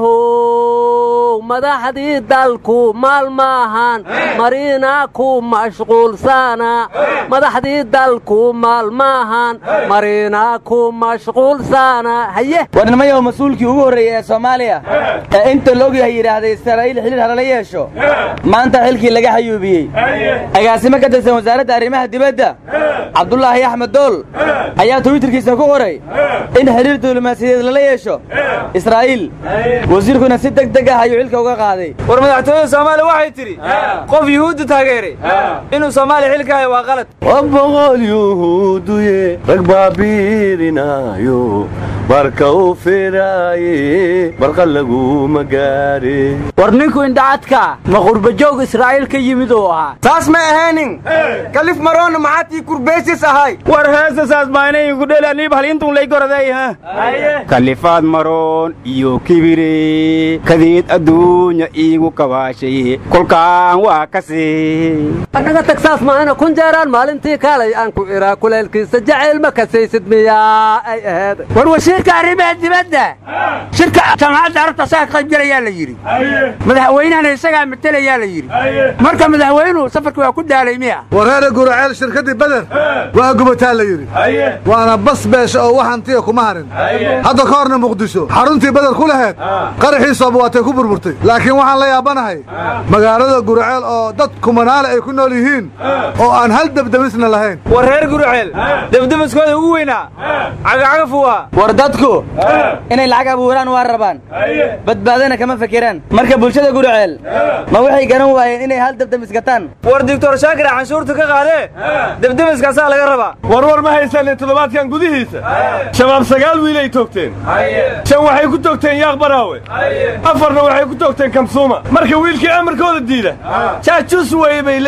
how madaxdii dalku maal maahan mariina ku mashquulsana madaxdii dalku maal maahan mariina ku mashquulsana haye warnimayahu mas-uulkii ugu horreeyey ee soomaaliya ee inta laogyahay yidhaahday israa'iil xidhiir halala yeesho maanta xilkii laga xayuubiyey agaasimo ka tirsan wasaaradda arrimaha dibadda cabdulaahi axmed dool ayaa twitterkiisa ku qoray in xidhiir diblomaasiyadeed lala yeesho israa'iil wasiirkuna si deg deg ah ayuu xilka uga qaaday war madaxtooyada soomaaliya waxay tidhi qof yuhuudda taageeray inuu soomaaliya xilka hayo waa qalad boqol yuhuuduye rag baabiirinaayo barka u firaaye barqa laguma gaare war ninku indhacadka ma qurbajoog israa'iil ka yimid uu ahaa saas ma ahaynin kalif maroona maxaatii kurbeysis ahay war heesasaas baanayigu dhelaniib hal intun lay goraday ha kalifaad maroon iyo kibire kadeed adduunya iigu kabaashay kolkaan waa kasi annaga tagsaas maahina kun jeeraan maalintii kaalay aan ku iraa kuleelkiisa jacayl ma kasaysid miyaa ay aheed war wasiirka arrimaha dibadda shirka jaamacadda arabta saa ka qayb gelayaa la yidhi madaxweynahana isagaa matelayaa la yidhi marka madaxweynuhu safarka waa ku daalay miya wareere guraceel shirkaddii beder waa gubataa la yidhi waana bas beesha oo waxantiya kuma harin hadda ka horna muqdisho xaruntii beder ku laheed qaraxiisooba waatay ku burburtay laakiin waxaan la yaabanahay magaalada guraceel oo dad kumanaale ay ku nool yihiin oo aan hal debdemisna lahayn war reer guraceel debdemiskooda ugu weynaa cagacagafu waa war dadku inay lacag abuuraan waa rabaan badbaadana kama fekeraan marka bulshada guriceel ma waxay garan waayeen inay hal debdemis gataan war doctor shaakira canshuurta ka qaadee debdemiskaasaa laga rabaa war war ma haysanin toddobaadkan gudihiisa shabaab sagaal wiil ay toogteen shan waxay ku toogteen yaaq baraawe afarna waxay ku toogteen kamsuuma marka wiilkii amarkooda diida jaajus weye bay leeyihiin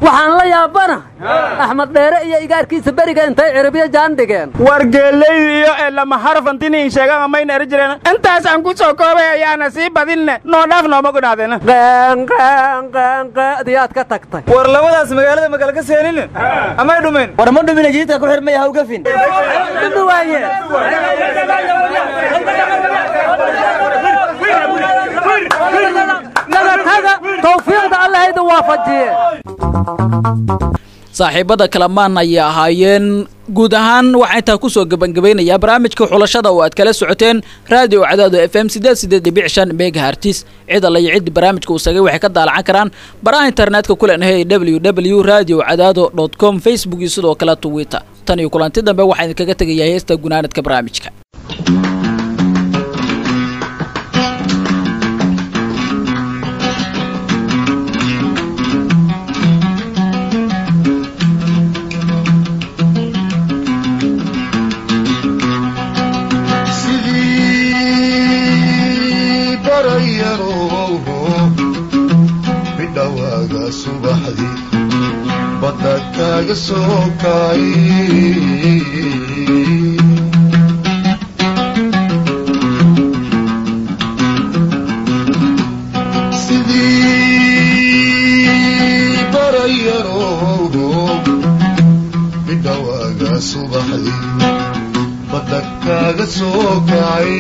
waxaan la yaabanahay axmed dheere iyo igaarkiisa beriga intay ciribyo jaan dhigeen war geellaydi iyo ee lama harafantiniin sheegan amayna eri jireen intaas aan ku soo koobay ayaana sii badinne noo dhaaf nooma gudhaadena diyaad ka tagtay war labadaas magaalada magala ka seenin amay dhumin war ma dhumin jiidka ku xirmay ha ugafin tawfiiqda allahayda waafajiye saaxiibada kalamaan ayay ahaayeen guud ahaan waxaa intaa kusoo gebangabaynayaa barnaamijka xulashada oo aad kala socoteen raadiyo cadaado f m sideed sideed dhibic shan mega hartis cid alla iyo ciddii barnaamijka uu sagay waxay ka daalacan karaan baraha internetka kulenahay w w radio cadaado dot com facebook iyo sidoo kale twitter tan iyo kulanti dambe waxaa idinkaga tegayaa heesta gunaanadka barnaamijka sidii barayarow bidhawaaga subaxdii badda kaaga soo kay sidii barayarow bidhawaaga subaxdii badda kaaga soo kacay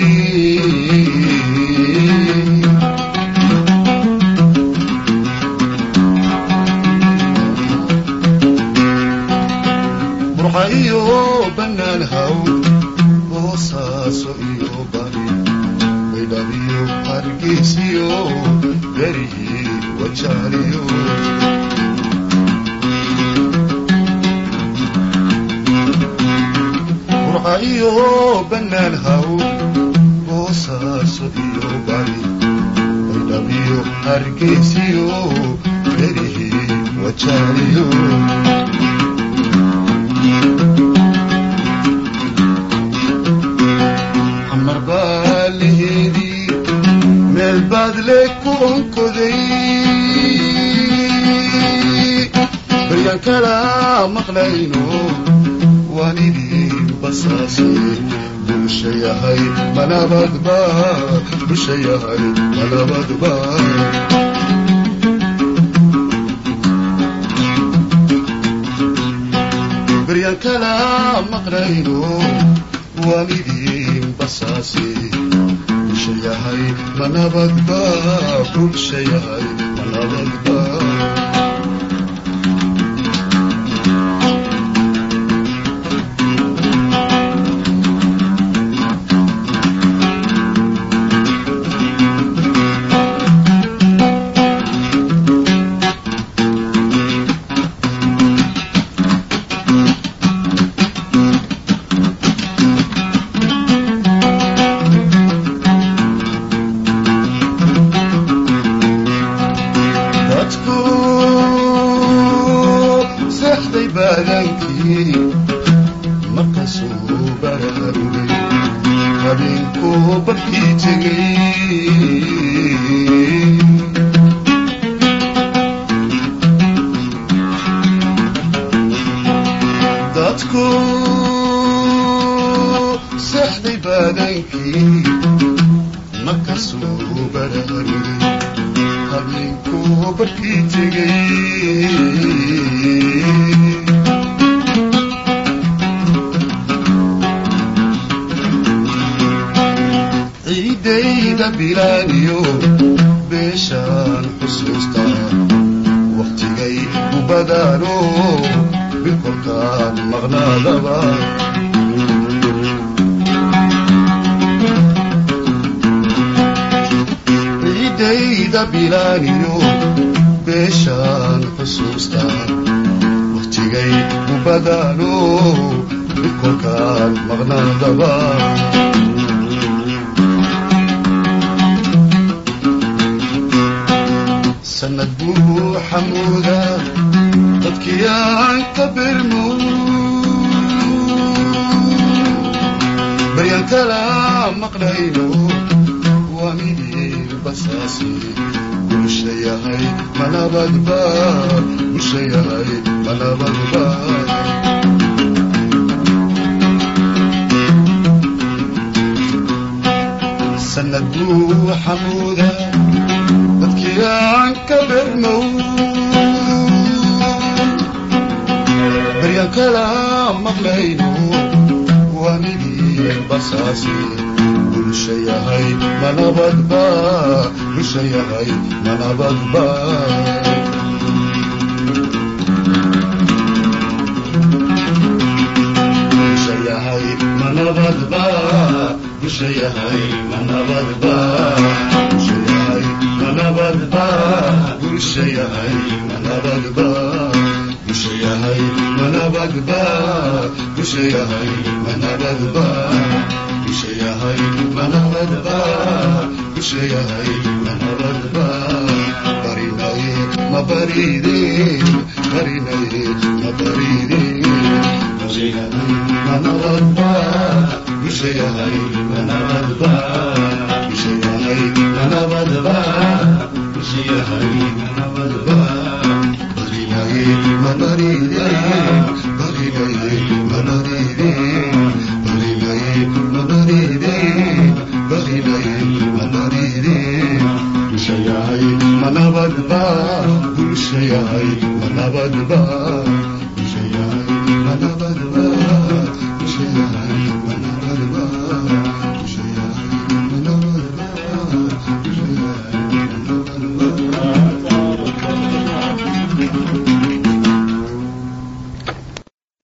burxa iyo bannaan haw boosaaso iyo bari baydhabiyo hargeysiyo berihii wajaaliyo burxa iyo bannaan haw boosaaso iyo bari baydhabiyo hargeysiyo berihii wajaaliyo xamar baa laheedii meel baad le ku onkoday baryaan kala maqlayno waan idin basaasay bulsha yahay manabadba bulsha yahay manabadba baryaan kala maqlayno waan idin basaasay bulsha yahay manabadba bulsha yahay manabadba dadku seexday baadankii markasuu baraarugay habeenkuu barkii tegay dadku seexday baadankii markasuu baraarugay habeenkuu barkii tegay ciidayda bilaaniyo beeshaan xusuustaa wakhtigay u badaano bilkolkaan maqnaadaba ciidayda bilaaniyo beeshaan xusuustaa wakhtigay u badaano bilkolkaan maqnaadaba sanad buu xamuuda dadkii aan ka birmo baryaan kala maqlayno waa midii basaasi bulsha bulsha yahay manabadba bulsha yahay manabadba sanad buu xamuuda dadkii aan ka bermow baryan kala maqlayno waanidii basaasi bulsha yahay manabadba bulsha yahay manabadba bulsha yahay manabadba bulsha yahay manabadba bulsha yahay manabadba bulsha yahay manabadba bulsha yahay manabadba bulsha yahay manabadba bulsha yahay manabadba bulsha yahay manabadba barinaye mabaride barinaye mabaride bulsha yahay manabadba bulsha yahay manabadba bulsha yahay manabadba bulsha yahay manabadba barinaye mabaride barinaye mabaride barinaye mabaride barinaye mabaride bulsha yahay manabadba bulsha yahay manabadba bulsha yahay manabadba bulsha yahay manabadba bulsha yahay manabadba bulsha yahay manabadba